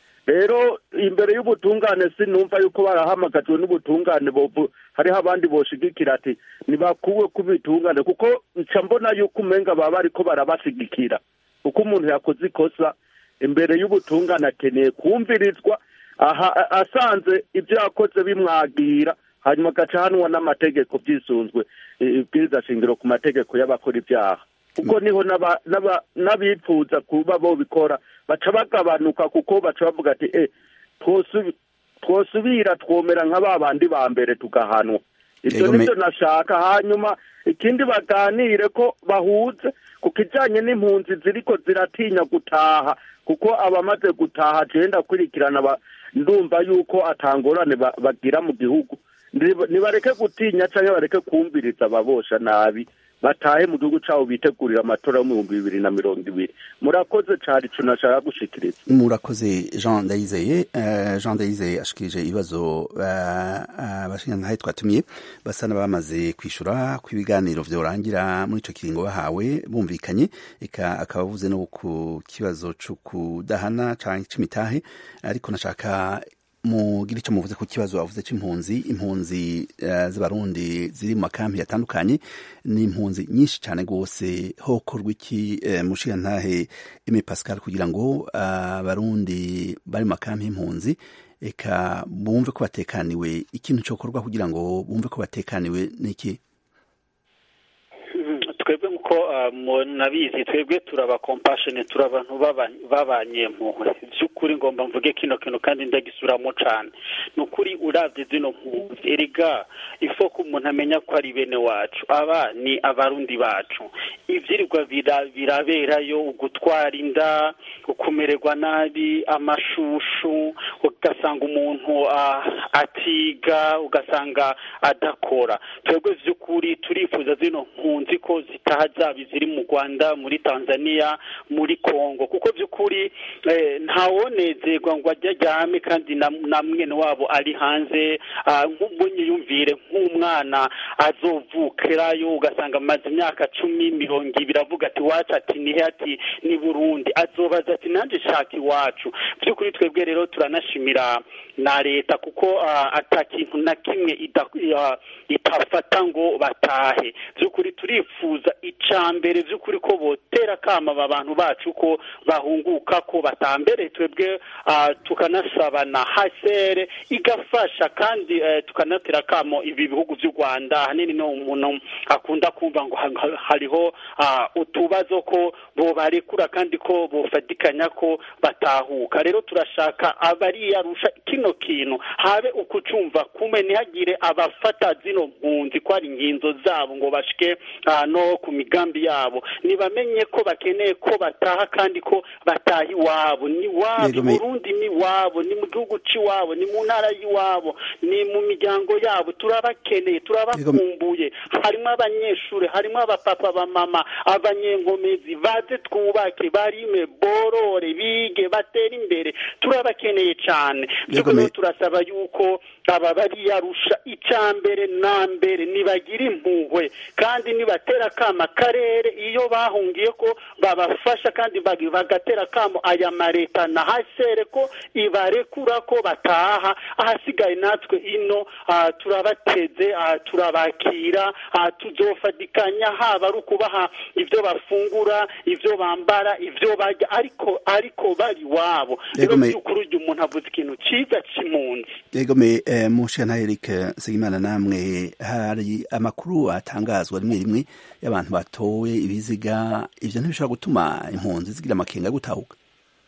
rero imbere y'ubutungane sinumva yuko barahamagajwe n'ubutungane bovu hariho abandi boshigikira ati nibakuwe ku bitungane kuko nca mbona yuko umenga baba bariko barabashigikira kuko umuntu yakoze ikosa imbere y'ubutungane akeneye kumvirizwa aha a- asanze ibyo yakoze bimwagira hanyuma agaca hanwa n'amategeko byisunzwe i- ibwiriza shingiro ku mategeko y'abakora ibyaha kuko niho n'aba- n'aba- n'abipfuza kuba bobikora baca bagabanuka kuko baca bavuga ati eh twosubi- twosubira twomera nka ba bandi ba mbere tugahanwa ibyo Yego, me- nibyo nashaka hanyuma ikindi baganire ko bahuze ku kijanye n'impunzi ziriko ziratinya gutaha kuko abamaze gutaha jenda kurikirana ba- ndumva yuko atangorane ba- bagira mu gihugu Niba- nibareke gutinya canke bareke kumviriza ababosha nabi batahe mu gihugu cabo bitegurira amatora yo mu bihumbi bibiri na mirongo ibiri murakoze cari ico nashaka gushikiriza murakoze jean ndayizeye Eh, jean ndayizeye ashikirije ibibazo abashingantahe twatumiye basa n'abamaze kwishura ko ibiganiro vyorangira muri ico kiringo bahawe bumvikanye eka akaba avuze no ku kibazo co kudahana canke c'imitahe ariko nashaka mugira icyo muvuze ku kibazo avuze c'impunzi impunzi eh, z'abarundi ziri mu makampi atandukanye ni impunzi nyinshi cyane rwose hokorwa iki eh, mushigantahe Aimé Pascal kugira ngo abarundi bari mu makampi y'impunzi eka bumve ko batekaniwe ikintu cyokorwa kugira ngo bumve ko batekaniwe n'iki twebwe nkuko munabizi twebwe turaba compassion turi abantu babanye mpuhwe by'ukuri ngomba mvuge kino kintu kandi ndagisuramo cyane ni ukuri urabye zino mpunzi erega ifo ko umuntu amenya ko ari bene wacu aba ni abarundi bacu ibyirirwa biraberayo ugutwara inda ukumererwa nabi amashushu ugasanga umuntu atiga ugasanga adakora twebwe by'ukuri turifuza zino mpunzi ko zitaha zaba iziri mu rwanda muri tanzania muri congo kuko by'ukuri ntawonezerwa ngo ajye ajyame kandi na mwene wabo ari hanze nk'ubunyiyumvire nk'umwana azovukirayo ugasanga amaze imyaka cumi mirongo ibiri avuga ati wacu ati nihe ati ni burundi azobaza ati nanjye shaka iwacu by'ukuri twebwe rero turanashimira na leta kuko atakintu na kimwe itafata ngo batahe by'ukuri turifuza icya mbere by'ukuri ko botera akama aba bantu bacu ko bahunguka ko batambere twebwe tukanasaba na hasere igafasha kandi tukanatera akamo ibi bihugu by'u rwanda ahanini no umuntu akunda kumva ngo hariho utubazo ko bobarekura kandi ko bofatikanya ko batahuka rero turashaka abariyarusha kino kintu habe ukucumva kumwe ntihagire abafata zino mpunzi ko ari inginzo zabo ngo bashike no ku migambi yabo ntibamenye ko bakeneye ko bataha kandi ko bataha iwabo ni wabo burundi ni wabo ni mu gihugu cy'iwabo ni mu ntara y'iwabo ni mu miryango yabo turabakeneye turabakeneye turabakumbuye harimo abanyeshuri harimo abapapa bamama abanyenkomezi baze twubake barime borore bige batere imbere turabakeneye cyane by'ukuri rero turasaba yuko aba bariyarusha icya mbere na mbere nibagira impuhwe kandi nibatera akama akarere iyo bahungiye ko babafasha kandi bag- bagatera akamo aya mareta na hasere ko ibarekura ko bataha ahasigaye natwe ino ah, turabateze ah, turabakira ah, tuzofatikanya haba ari ukubaha ibyo bafungura ibyo bambara ibyo barya ariko ariko bari iwabo rero Yego, me- by'ukuri uyu umuntu avuze ikintu cyiza cy'impunzi egome eh, mushana Eric Segimana namwe hari amakuru atangazwa rimwe rimwe y'abantu batowe ibiziga ivyo ntibishobora gutuma impunzi zigira amakenga yo gutahuka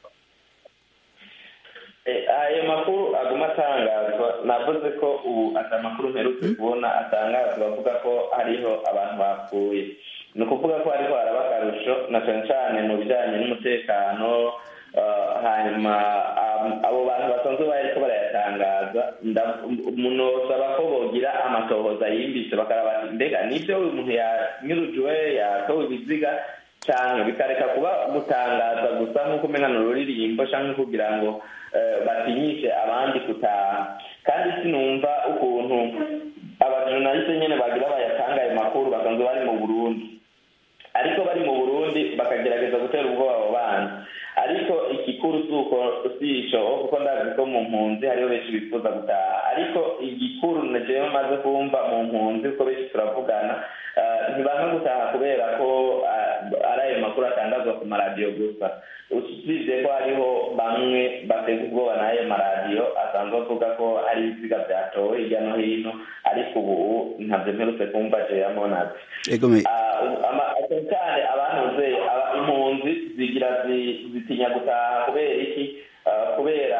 Eh, ayo makuru aguma atangazwa navuze ko ubu ati amakuru mperutse kubona atangazwa avuga ko hariho abantu bapfuye ni ukuvuga ko hariho haraba akarusho na cyane cyane mu bijyanye n'umutekano ah, hanyuma am- abo bantu basanzwe bariko barayatangaza nda- munosaba ko bogira amatohoza yimbitse bakaraba bati mbega nibyo uyu muntu yanyurujwe yatowe ibiziga cyane bikareka kuba gutangaza gusa nk'uko umenya ni ururirimbo cyangwa kugira ngo eh, batinyishe abandi gutaha kandi sinumva ukuntu abajournaliste nyene bagira bayatanga ayo makuru basanzwe bari mu burundi ariko bari mu burundi bakagerageza gutera ubwoba abo bana ariko igikuru si uko si ico kuko ndazi ko mu mpunzi hariho benshi bifuza gutaha ariko igikuru na jewe maze kumva mu mpunzi kuko benshi turavugana eh, ntibanka gutaha kubera ko eh, ari ayo makuru atangazwa ku maradiyo gusa usibye ko hariho bamwe bateza ubwoba n'ayo maradiyo asanzwe avuga ko hari ibiziga byatowe hirya no hino ariko ubu ntabyo mperutse kumva jewe monazi egome Ah, ama- cyane cyane abantuze aba- impunzi zigira zi- zitinya gutaha kubera iki Ah, kubera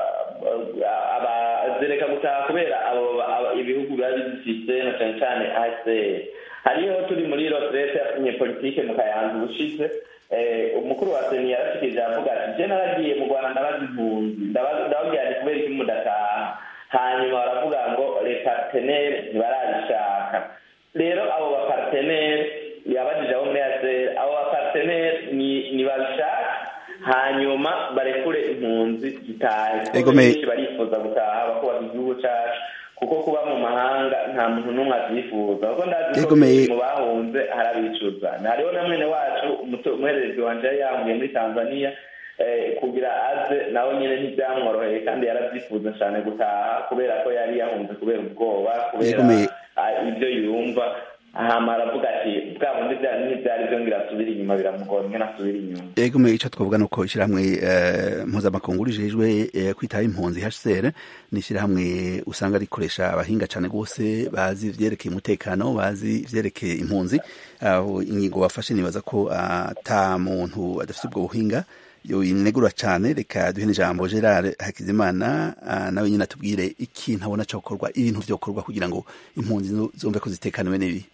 ah, aba- zireka gutaha kubera abo aba- ibihugu biba bizifite na cyane cyane hcr hariho turi muri retraite politike mu kayanza ubushize eh, umukuru wa seni yarashikirije avuga ati je naragiye mu rwanda ndabaza impunzi ndaba- ndababwira nti kubera iki mudataha hanyuma baravuga ngo leta tenere ntibarabishaka rero abo bapartenere yabajije abo muri ASR abo bapartenere ni ni babishaka hanyuma barekure impunzi zitahe kuko Ego me- benshi barifuza gutaha bakubaka igihugu cacu kuko kuba mu mahanga nta muntu n'umwe avyifuza kuko ndazi ko Ego me- benshi mu bahunze harabicuza hariho na mwene wacu umuto- umuhererezi wanje yari yahungiye muri tanzania eh, kugira aze nawe nyine ntibyamworoheye kandi yaravyifuza cane gutaha kubera ko yari yahunze kubera ubwoba kubera Ego me- ah, ibyo yumva hama aravuga ati bwa bundi bya- ntibyari byo ngira asubire inyuma biramugora ingene asubire inyuma egome ico twavuga nuko ishirahamwe eh, mpuzamakungu rijejwe eh, kwitaho impunzi HCR ni ishirahamwe usanga rikoresha abahinga cane gose bazi ivyerekeye umutekano bazi ivyerekeye impunzi aho ingingo bafashe nibaza ko ata muntu adafite ubwo buhinga yoyinegura cane reka duhe n'ijambo Gerard Hakizimana ah, nawe nyine atubwire ikintu abona cokorwa ibintu vyokorwa kugira ngo impunzi zo- zumve ko zitekaniwe n'ibi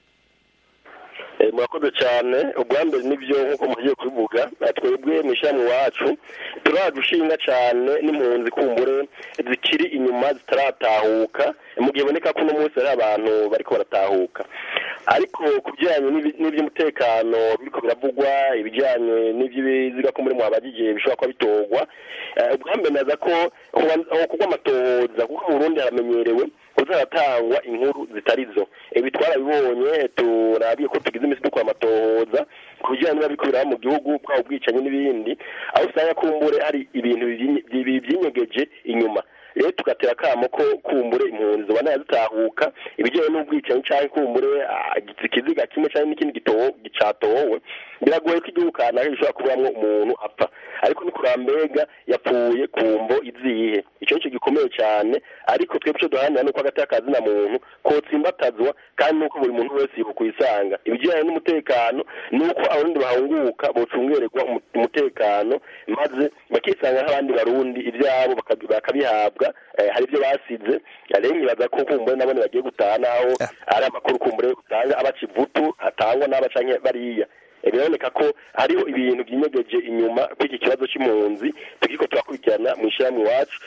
Eh, murakoze cyane ubwa mbere nibyo nk'uko mugiye kubivuga eh, twebwe mu ishyirahamwe iwacu turagushinga cyane n'impunzi kumbure zikiri inyuma zitaratahuka mu gihe iboneka ko uno munsi hari abantu bariko baratahuka ariko ku bijyanye n'ibi- n'iby'umutekano biriko biravugwa ibijyanye n'iby'ibiziga ko muri mwabagije bishobora kuba bitorwa eh, ubwa mbere naza ko kugwa amatohoza kuko mu burundi haramenyerewe kuzaratangwa inkuru zitari zo ibi twarabibonye turabiye ko tugize iminsi dukora amatohoza ku bijyanye niba biriko biraba mu gihugu bwaba ubwicanyi n'ibindi aho usanga kumbure hari ibintu byinye- byi- byinyegeje inyuma rero tugatera akamo ko kumbure impunzi zibona zitahuka ibijyanye n'ubwicanyi cyangwa kumbure ah, ikiziga kimwe cyangwa n'ikindi gitowe gicatowe biragoye ko igihugu kanaka gishobora kuburamwo umuntu apfa ariko ni kurambega yapfuye ku mvo izihe icyo nicyo gikomeye cyane ariko twebwe icyo duharanira ni uko hagati y'akazina muntu kotsimbatazwa kandi nuko buri muntu wese yokwisanga ibijyanye n'umutekano ni uko abarundi bahunguka bocungererwa umu- umutekano maze bakisanga nk'abandi barundi ibyabo bakabi- bakabihabwa eh, hari ibyo basize rero nkibaza ko kumbure nabone bagiye gutaha naho ari amakuru kumbure utanga abaca ivutu atangwa n'abacanke bariya biraboneka ko hariho ibintu byinyegeje inyuma kw'iki kibazo cy'impunzi tukiko turakurikirana mu ishyirahamwe iwacu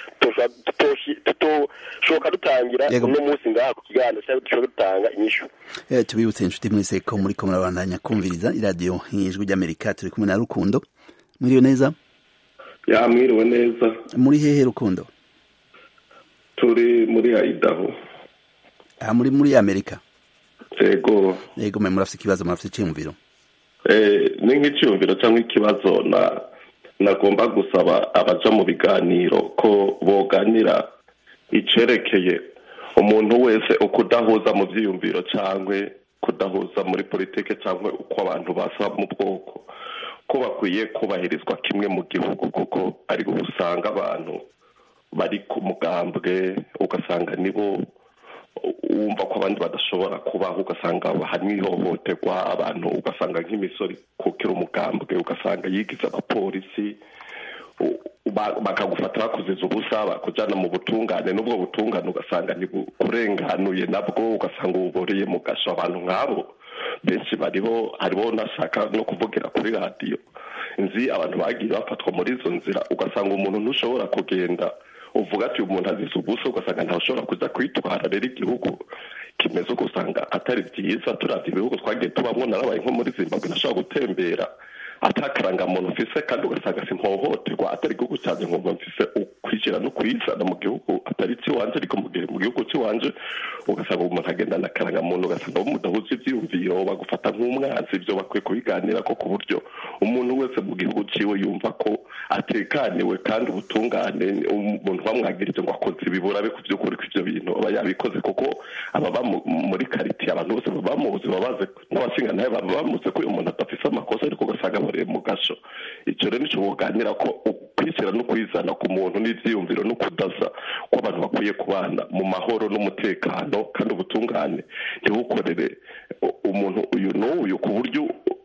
tutoshoka dutangira uno munsi ngaha ku kiganiro cyangwa dushobora dutanga inyishu tubibutse inshuti mwese ko muri ko murabandanya kumviriza iradiyo ijwi ry'amerika turi kumwe na rukundo mwiriwe neza ya mwiriwe neza muri hehe rukundo turi muri ayidaho aha muri muri amerika yego yego mwe murafite ikibazo murafite icyiyumviro ni nk'icyiyumviro cyangwa ikibazo na nagomba gusaba abaja mu biganiro ko boganira icerekeye umuntu wese uko udahuza mu byiyumviro cyangwa kudahuza muri politiki cyangwa uko abantu basa mu bwoko ko bakwiye kubahirizwa kimwe mu gihugu kuko ari usanga abantu bari ku mugambwe ugasanga nibo wumva ko abandi badashobora kubaho ugasanga harimo ihohoterwa abantu ugasanga nk'imisoro kukira umugambwe ugasanga yigize abapolisi bakagufata bakuziza ubusa bakujyana mu butungane n'ubwo butungane ugasanga kurenganuye nabwo ugasanga ububoreye mu gasho abantu nk'abo benshi bariho hariho nashaka no kuvugira kuri radiyo nzi abantu bagiye bafatwa muri izo nzira ugasanga umuntu ntushobora kugenda uvuga ati umuntu azize ubusa ugasanga ntashobora kujya kwitwara rero igihugu kimeze ugasanga atari byiza turabya ibihugu twagiye tubamo narabaye nko muri zimbabwe ntashobora gutembera atakarangamuntu mfise kandi ugasanga simpohoterwa atari igihugu cyanjye nkumva mfise ukwishyira no kwizana mu gihugu atari icy'iwanje ariko mu gihe mu gihugu cy'iwanje ugasanga umuntu agendana akarangamuntu ugasanga bo mudahuza ibyiyumviro bagufata nk'umwanzi ibyo bakwiye kubiganira ko ku buryo umuntu wese mu gihugu ciwe yumva ko atekaniwe kandi ubutungane umuntu bamwagirije ngo akoze ibibura be ku by'ukuri ko ibyo bintu aba yabikoze kuko ababa muri karitiye abantu bose baba bamuzi babaze n'abashingantahe baba bamuzi ko uyu muntu adafise amakosa ariko ugasanga bari mu gasho icyo rero nicyo buganira ko ukwishyira no kwizana ku muntu n'ibyiyumviro no kudaza ko abantu bakwiye kubana mu mahoro n'umutekano kandi ubutungane ntibukorere umuntu uyu n'uyu ku buryo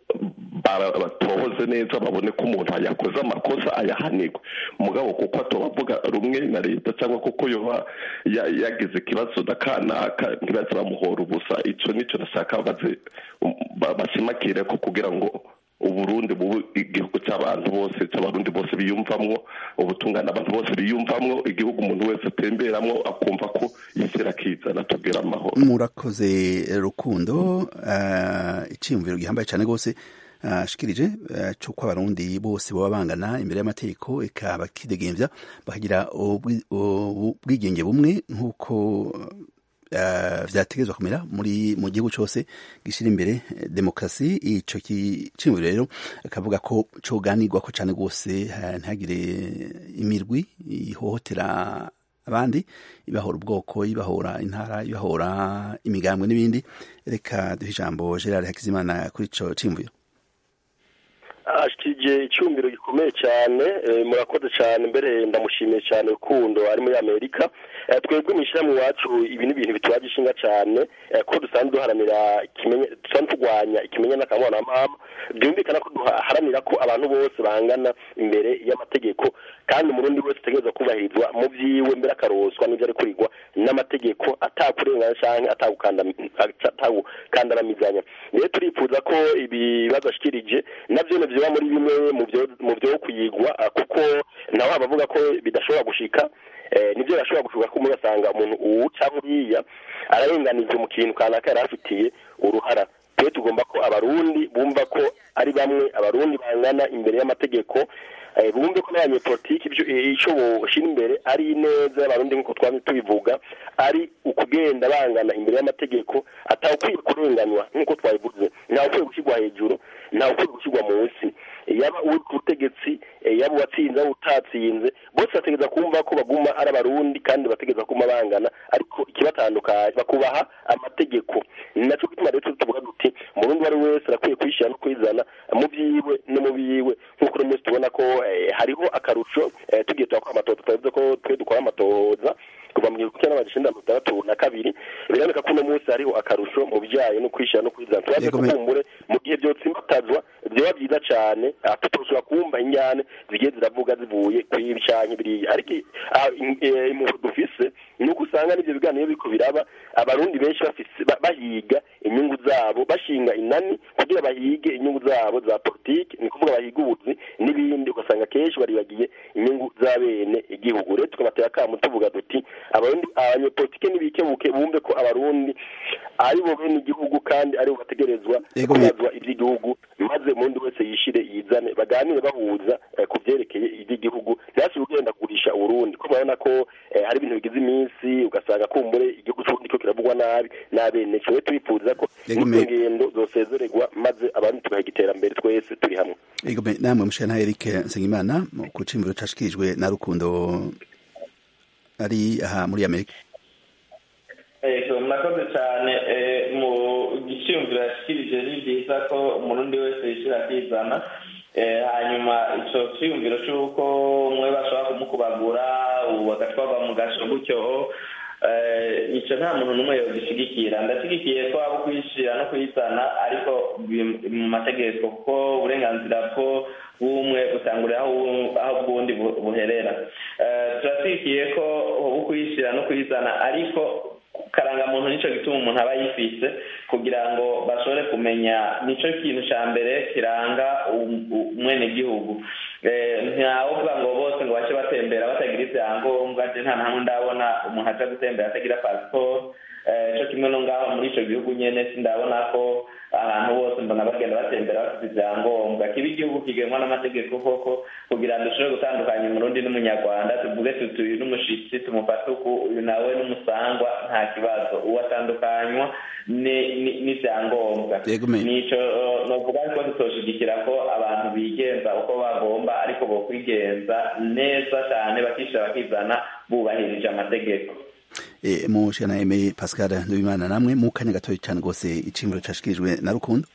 batohoze neza babone ko umuntu yakoze amakosa ayahanirwe mugabo kuko atobavuga rumwe na leta cyangwa kuko yoba yagize ikibazo na kanaka ntibaze bamuhora ubusa icyo nicyo nashaka bashimakire ko kugira ngo uburundi bubu igihugu cy'abantu bose cy'abarundi bose biyumvamwo ubutungane abantu bose biyumvamwo igihugu umuntu wese atemberamwo akumva ko yishyira akizana tubwira amahoro murakoze rukundo icyiyumviro gihambaye cyane rwose ashikirije cy'uko abarundi bose baba bangana imbere y'amategeko eka bakidegembya bakagira ubwigenge bumwe nk'uko vyategerezwa kumera muri mu gihugu cyose gishira imbere demokarasi ico cyimviro rero akavuga ko coganirwa ko cyane rwose ntihagire imirwi ihohotera abandi ibahora ubwoko ibahora intara ibahora imigambwe n'ibindi reka duhe ijambo Gerard Hakizimana kuri ico cimviro ashikije icyumviro gikomeye cyane murakoze cyane mbere ndamushimiye cyane rukundo ari muri amerika twebwe mu ishyirahamwe iwacu ibi ni ibintu bituraje ishinga cyane ko dusanzwe duharanira dusanzwe turwanya ikimenyane n'akamana byumvikana ko duharanira ko abantu bose bangana imbere y'amategeko kandi umurundi wese ategereza kubahirizwa mu byiwe mbere akaroswa n'ibyo ari kurigwa n'amategeko atakurengana cyangwa atakukandamizanya rero turifuza ko ibibazo ashikirije nabyo biba muri bimwe mu byo kuyigwa kuko nawe abavuga ko bidashobora gushika nibyo birashobora gushuka ko ugasanga umuntu uwu cyangwa uriya ararenganijwe mu kintu kanaka yari afitiye uruhara twe tugomba ko abarundi bumva ko ari bamwe abarundi bangana imbere y'amategeko bumve ko n'abanyepolitiki icyo boshyira imbere ari ineza y'abarundi nk'uko twaba tubivuga ari ukugenda bangana imbere y'amategeko atawukwiye kurenganywa nk'uko twabivuze ntawe ukwiye gushyirwa hejuru ntawe ukwiye gushyirwa munsi yaba uri ku butegetsi yaba uwatsinze yaba utatsinze bose bategereza kumva ko baguma ari abarundi kandi bategereza kuma bangana ariko ikibatandukanye bakubaha amategeko ni nacyo gituma rero tuvuga duti umurundi uwo ari wese arakwiye kwishyira no kwizana mu byiwe no mu biwe nk'uko uno munsi tubona ko hariho akarusho tugiye turakora amatoza twavuze ko twe dukora amatoza kuva mu gihumbi kimwe n'amajana icyenda mirongo itandatu na kabiri biraboneka ko uno munsi hariho akarusho mu bijyanye no kwishyira no kwizana turaze kuvumbure mu gihe byotsimbatazwa vyoba vyiza cane ah, tutoshobora kumva injyane zigiye ziravuga zivuye kuri ibi canke biriya ariko ah, im- eh, impuhwe dufise ni uko usanga n'ivyo biganiro biriko biraba abarundi benshi bafise ba- bahiga inyungu zabo bashinga inani kugira bahige inyungu zabo za politiki ni kuvuga bahiga ubuzi n'ibindi ugasanga kenshi baribagiye inyungu z'abene igihugu rero tukabatera akamu tuvuga duti abarundi abanyepolitike nibikebuke bumve ko abarundi ari bo bene igihugu kandi ari bo bategerezwa Yego, me- kubazwa ivy'igihugu maze umundi wese yishire yizane baganire bahuza eh, ku vyerekeye ivy'igihugu ntihasire ugenda kugurisha uburundi ko murabona ko eh, hari ibintu bigize iminsi ugasanga kumbure igihugu c'uburundi ko kiravugwa nabi n'abene kiwe twifuza ko Yego, n'izo me- ngendo zosezererwa maze abarundi tugahiga iterambere twese turi hamwe Ego me- namwe mushana Eric Nsengimana mu kucimbiro cashikirijwe na Rukundo ari aha muri Amerika Ego murakoze cyane eh, mu giciyumviro yashikirije ni byiza ko umurundi wese yishyira akizana Eh, hanyuma ico ciyumviro c'uko umwe bashobora kumukubagura ubu bagatwarwa mu gasho gutyo eh, ico nta muntu n'umwe yogishigikira ndashigikiye ko abo kuyishira no kuyizana ariko bi- mu mategeko kuko uburenganzira bwo bw'umwe butangurira aho uwu- aho bw'undi bu- buherera Eh, turashigikiye ko ubu kuyishira no kuyizana ariko karangamuntu nico gituma umuntu aba yifise kugira ngo bashobore kumenya nico kintu ca mbere kiranga um- u- umwenegihugu Eh, ntawovuga ngo bose ngo bace batembera batagira ivyangombwa je nta nahamwe ndabona umuntu aja gutembera atagira pasiporo Eh, co kimwe no ngaho muri ico gihugu nyene sindabona ko ahantu bose mbona bagenda batembera bafite ivyangombwa kiba igihugu kigenwa n'amategeko koko kugira ngo dushobore gutandukanya umurundi n'umunyarwanda tuvuge tuti uyu n'umushitsi tumufate uku uyu nawe n'umusangwa nta kibazo uwo atandukanywa ni- ni- n'ivyangombwa Yego, me- nico eh, novuga ko tutoshigikira ko abantu bigenza uko bagomba ariko bokwigenza neza cane bakishira bakizana bubahirije amategeko e, mushana Aime Pascal Ndubimana namwe mu kanya gatoyi cyane gose icimbiro cashikirijwe na Rukundo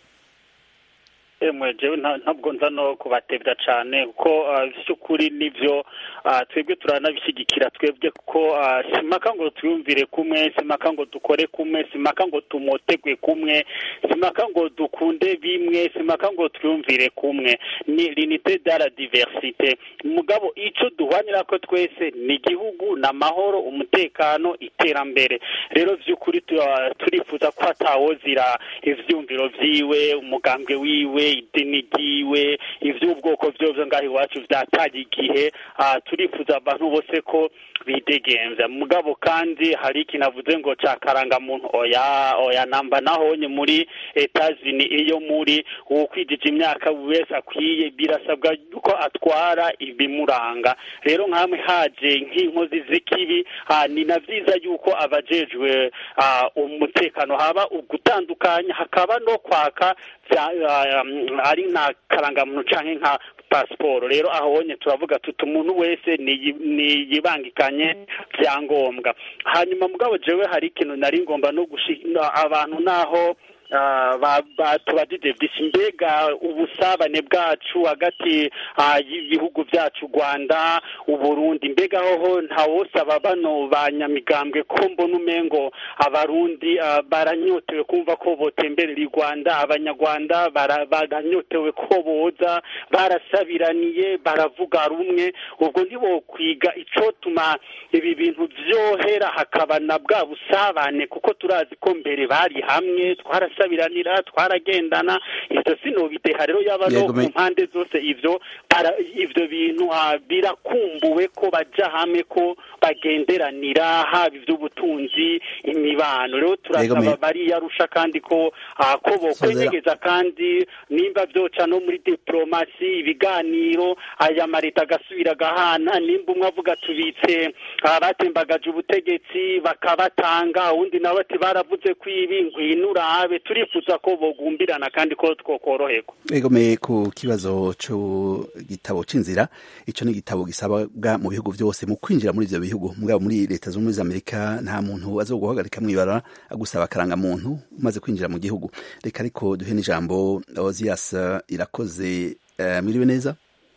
emwe jewe nta- ntabwo nza no kubatebya cyane kuko ah, by'ukuri nivyo ah, twebwe turanabishyigikira twebwe kuko ah, simaka ngo twiyumvire kumwe simaka ngo dukore kumwe simaka ngo tumotegwe kumwe simaka ngo dukunde bimwe simaka ngo twiyumvire kumwe ni l'unité de la diversité mugabo ico duhwanira ko twese ni igihugu n'amahoro umutekano iterambere rero vy'ukuri tu- ah, turifuza ko hatawozira ivyumviro vyiwe umugambwe wiwe idini ryiwe ivy'ubwoko vyovyo ngaho iwacu vyataye igihe ah, turifuza abantu bose ko bidegemvya mugabo kandi hari ikintu avuze ngo ca karangamuntu oya oya namba nahonye muri etazini iyo muri uwukwijije imyaka wese akwiye birasabwa yuko atwara ibimuranga rero nkamwe haje nk'inkozi z'ikibi ah, ni na vyiza yuko abajejwe ah, umutekano haba ugutandukanya hakaba no kwaka vya- ah, um, ari nka karangamuntu canke nka pasiporo rero ahonye turavuga tuti umuntu wese niyi- niyibangikanye vyangombwa hanyuma mugabo jewe hari ikintu nari ngomba no gushika abantu naho ah, ba- batubajije vyinshi mbega ubusabane bwacu hagati ah, y'ibihugu vyacu rwanda uburundi mbega hoho ntawosaba bano banyamigambwe ko mbona umengo abarundi ah, baranyotewe kumva ko botemberera i rwanda abanyarwanda bara- baranyotewe ko boza barasabiraniye baravuga rumwe ubwo ntibokwiga icotuma ibi bintu vyohera hakaba na bwa busabane kuko turazi ko mbere bari hamwe twarasabiranira twaragendana ivyo sinobideha rero yaba no Yego, ku me- mpande zose ivyo bara- ivyo bintu ah, birakumbuwe ko baja hamwe ko bagenderanira haba ivy'ubutunzi imibano rero Yego, turasaba me- bariyarusha kandi ko ah, ko bokwenyegeza kandi nimba vyoca no muri diplomasi ibiganiro aya mareta agasubira agahana nimba umwe avuga tubitse abatembagaje ubutegetsi bakabatanga uwundi nawe ati baravuze ko ibi ngwino urabe turifuza ko bogumbirana kandi ko twokoroherwa egome ku kibazo cyo gitabo c'inzira ico ni igitabo gisabwa mu bihugu vyose mu kwinjira muri ivyo bihugu mugabo muri leta zunze ubumwe za amerika nta muntu azoguhagarika mwibara agusaba akaranga muntu umaze kwinjira mu gihugu reka ariko duhe n'ijambo ozias irakoze uh, mwiriwe neza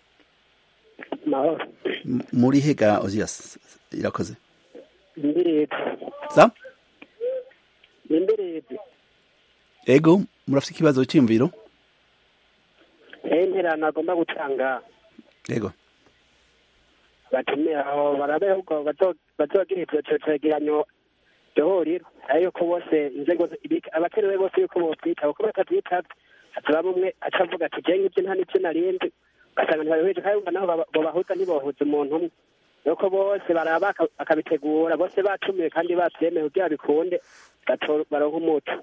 mahoro M- muri hega ozias irakoze imberede sa imberede ego murafite ikibazo c'imviro interano agomba gutanga yego batumira aho barabe ahubwo bazo- bazogira ivyo ico cegeranyo dohoriro ari yuko bose inzego zi- ibi- abakenewe bose yuko bovyitaba kuko batavyitavye hazaba umwe aca avuga ati jewe ngivyo nta n'ivyo narindi ugasanga ntibabihuje kandi ubwo naho baba- bobahuza ntibohuza umuntu umwe nuko bose baraba baka- bakabitegura bose batumiwe kandi bavyemeye kugira bikunde bato- baronke umuco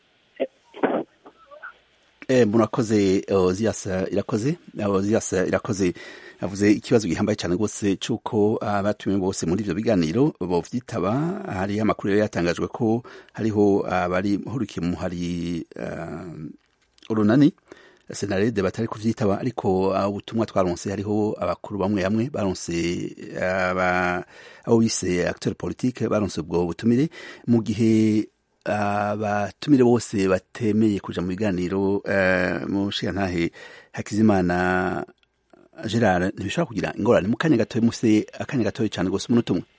Eh, murakoze Ozias irakoze Ozias irakoze avuze ikibazo gihambaye cyane rwose cy'uko abatumiwe bose muri ivyo biganiro bovyitaba hari amakuru yari yatangajwe ko hariho abari hurikiye mu hari uh, urunani senarede batari kuvyitaba ariko uh, ubutumwa twaronse hariho abakuru bamwe bamwe baronse aba abo bise acteur politique baronse ubwo butumire mu gihe abatumire bose batemeye kuja mu biganiro uh, mu nshingantahe hakizimana gerard ntibishobora kugira ingorane mu kanya gatoya muse akanya gatoya cyane rwose umunota umwe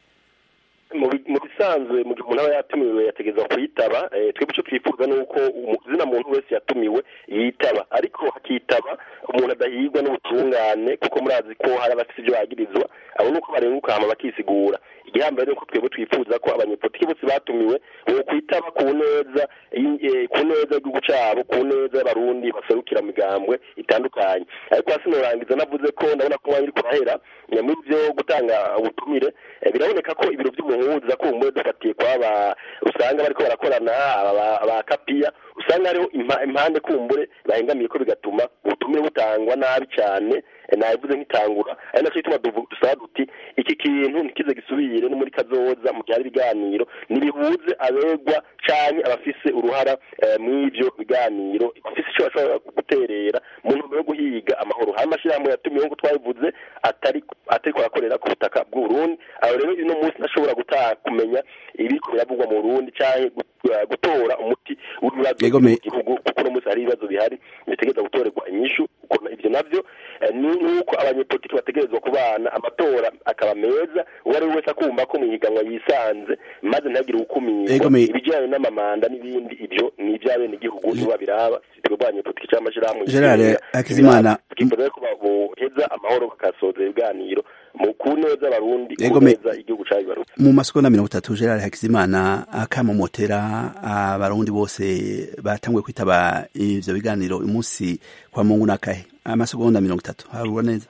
mu bi- mu bisanzwe mu gihe umuntu aba yatumiwe yategerezwa kuyitaba eh, twebwe icyo twifuza ni uko umuzina muntu wese yatumiwe yitaba ariko hakitaba umuntu adahigwa n'ubutungane kuko murazi ko hari abafite ibyo bagirizwa abo ni uko barenguka hama bakisigura igihambaye ni uko twebwe twifuza ko abanyepolitiki bose batumiwe bo kwitaba ku neza y- eh, ku neza y'igihugu cyabo ku neza y'abarundi baserukira mu migambwe itandukanye ariko hasi norangiza navuze ko ndabona ko umwanya uri kurahera eh, muri byo gutanga ubutumire eh, biraboneka ko ibiro by'umuhuza kumbuye dufatiye kwaba usanga bariko barakorana aba- aba kapiya usanga hariho impa- impande kumbure bahengamiye ko bigatuma ubutumire butangwa nabi cyane eh, nabivuze nk'itangura ari nacyo gituma duvu- dusaba duti iki kintu ntikize gisubire no muri kazoza mu byari ibiganiro nibihuze abegwa canke abafise uruhara eh, mw'ivyo biganiro bafise ico bashobora guterera mu ntumbero yo guhiga amahoro hari amashyirahamwe yatumiwe nk'uko twabivuze atari atariko arakorera ku butaka bw'uburundi aho rero uno munsi ntashobora gutaha kumenya ibiriko biravugwa mu burundi canke gu- eh, gutora umuti w'ibibazo Yego, me- mu gihugu kuko uno munsi hari ibibazo bihari bitegereza gutorerwa inyishu ukuntu ivyo navyo eh, ni nuko abanyepolitiki bategerezwa kubana amatora akaba meza uwo ari we wese akumva ko mu higanwa yisanze maze ntagire Yego, uwukumirwa me- ibijyanye n'amamanda n'ibindi ibyo ni iby'abenegihugu nibo babiraba twebwe abanyepolitiki cyangwa amashyirahamwe Gerard yigenga, Hakizimana. tukifuza rero ko boheza amahoro bakasoza ibiganiro mu ku neza y'abarundi Yego, ku me- neza igihugu cyabibarutse mu masegonda mirongo itatu gerard hakizimana akamomotera abarundi bose batanguye kwitaba ivyo biganiro uyu munsi kwa mungu nakahe amasegonda mirongo itatu harura neza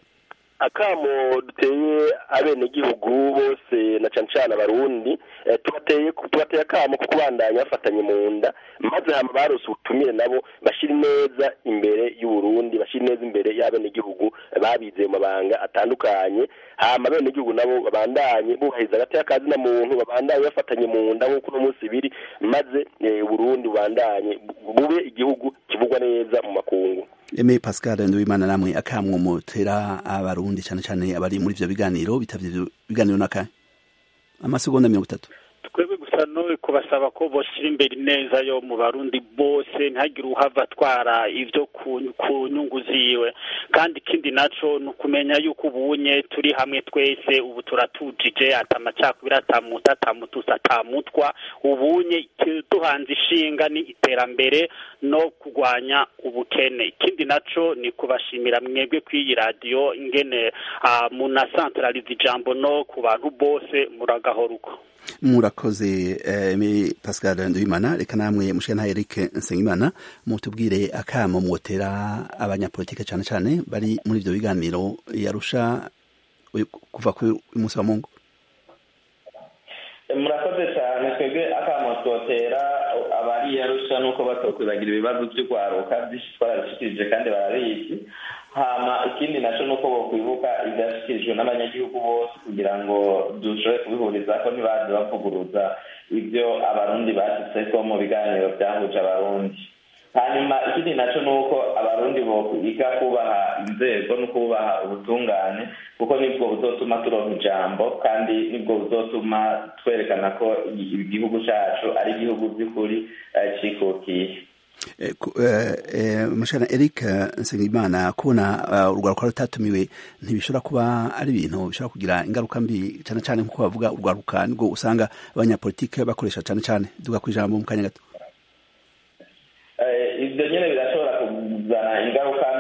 akamo duteye abenegihugu bose na cane cane abarundi eh, tubateye tubateye akamo ko kubandanya bafatanye mu nda maze hama barose ubutumire nabo bashira neza imbere y'uburundi bashira neza imbere y'abenegihugu babize mu mabanga atandukanye hama abenegihugu nabo babandanye bubahiriza agati y'akazi na muntu babandanye bafatanye mu nda nk'uko uno munsi biri maze eh, uburundi bubandanye bu- bube igihugu kivugwa neza mu makungu eme pascal nduwimana namwe akamomotera abarundi cyane cyane abari muri ivyo biganiro bitavye ivyo biganiro nakahe amasegonda mirongo itatu twebwe gusa no kubasaba ko boshyira imbere neza yo mu barundi bose ntihagire uhava atwara ibyo ku ku nyungu ziwe kandi ikindi naco ni ukumenya yuko ubunye turi hamwe twese ubu turatujije atamacakubiri atamuta atamutusa atamutwa ubunye icyo duhanze ishinga ni iterambere no kurwanya ubukene ikindi naco ni kubashimira mwebwe kw'iyi radiyo ingene ah, munasantarariza ijambo no ku bantu bose muragahora uko murakoze eme pascal nduwimana reka namwe mushana eric nsengimana mutubwire akamo mwotera abanyapolitike cyane cyane bari muri ivyo biganiro yarusha kuva ku munsi wa mungu murakoze cyane twebwe akamo twotera abari yarusha nuko batokwibagira ibibazo by'urwaruka byinshi twarabishikirije kandi barabizi hama ikindi naco nuko bokwibuka ivyashikirijwe n'abanyagihugu bose kugira ngo dushobore kubihurizako ntibaze bavuguruza ivyo abarundi bashitseko mu biganiro vyahuje abarundi hanyuma ikindi naco nuko abarundi bokwiga kubaha inzego no kubaha ubutungane kuko nibwo buzotuma turonka ijambo kandi nibwo buzotuma twerekana ko igihugu cacu ari igihugu by'ukuri eh, cikukiye mushana eric nsengimana kubona urwaruka rutatumiwe ntibishobora kuba ari ibintu bishobora kugira ingaruka mbi cyane cyane nk'uko bavuga urwaruka nibwo usanga abanyapolitike bakoresha cyane cyane duga ku ijambo mu kanya gato ibyo nyine birashobora kuzana ingaruka mbi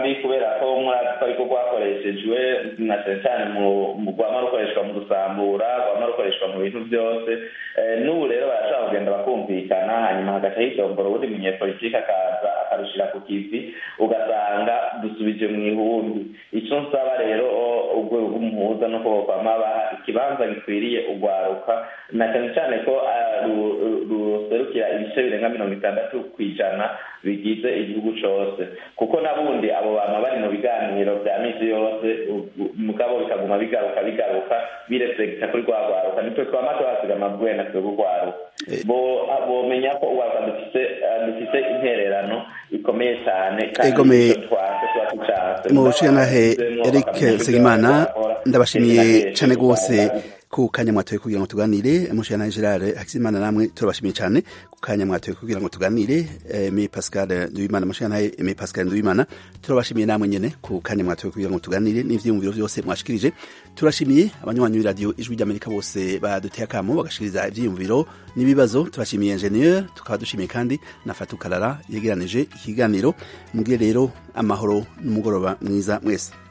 mugambi kubera ko murazi ko ariko rwakoreshejwe na cyane cyane mu rwama rukoreshwa mu gusambura rwama rukoreshwa mu bintu byose n'ubu rero barashobora kugenda bakumvikana hanyuma hagaca hidombora ubundi munyepolitiki akaza akarushyira ku kivi ugasanga dusubije mu ihumbi icyo nsaba rero urwego rw'umuhuza no kuba kwama baha ikibanza gikwiriye urwaruka na cyane cyane ko ruserukira ibice birenga mirongo itandatu ku ijana bigize igihugu cyose kuko nabundi abo bantu bari mu biganiro bya misi yose mugabo bikaguma bigaruka bigaruka biresekita kuri rwa rwaruka nitwe twama tuhasiga amabwena twe rwaruka bomenya ko urwaruka dufite intererano ikomeye cyane kandi mu nshingantahe eric segimana ndabashimiye cyane rwose ku kanya mwatoye kugira ngo tuganire mushana Gerard Hakizimana namwe turabashimiye cyane ku kanya mwatoye kugira ngo tuganire me Pascal Nduwimana mushana me Pascal Nduwimana turabashimiye namwe nyene ku kanya mwatoye kugira ngo tuganire n'ivyiyumviro vyose mwashikirije turashimiye abanywanyi radio ijwi ry'Amerika bose baduteye akamo bagashikiriza ivyiyumviro n'ibibazo turashimiye ingenieur tukaba dushimiye kandi na Fatou Kalala yegeranije ikiganiro mugire rero amahoro n'umugoroba mwiza mwese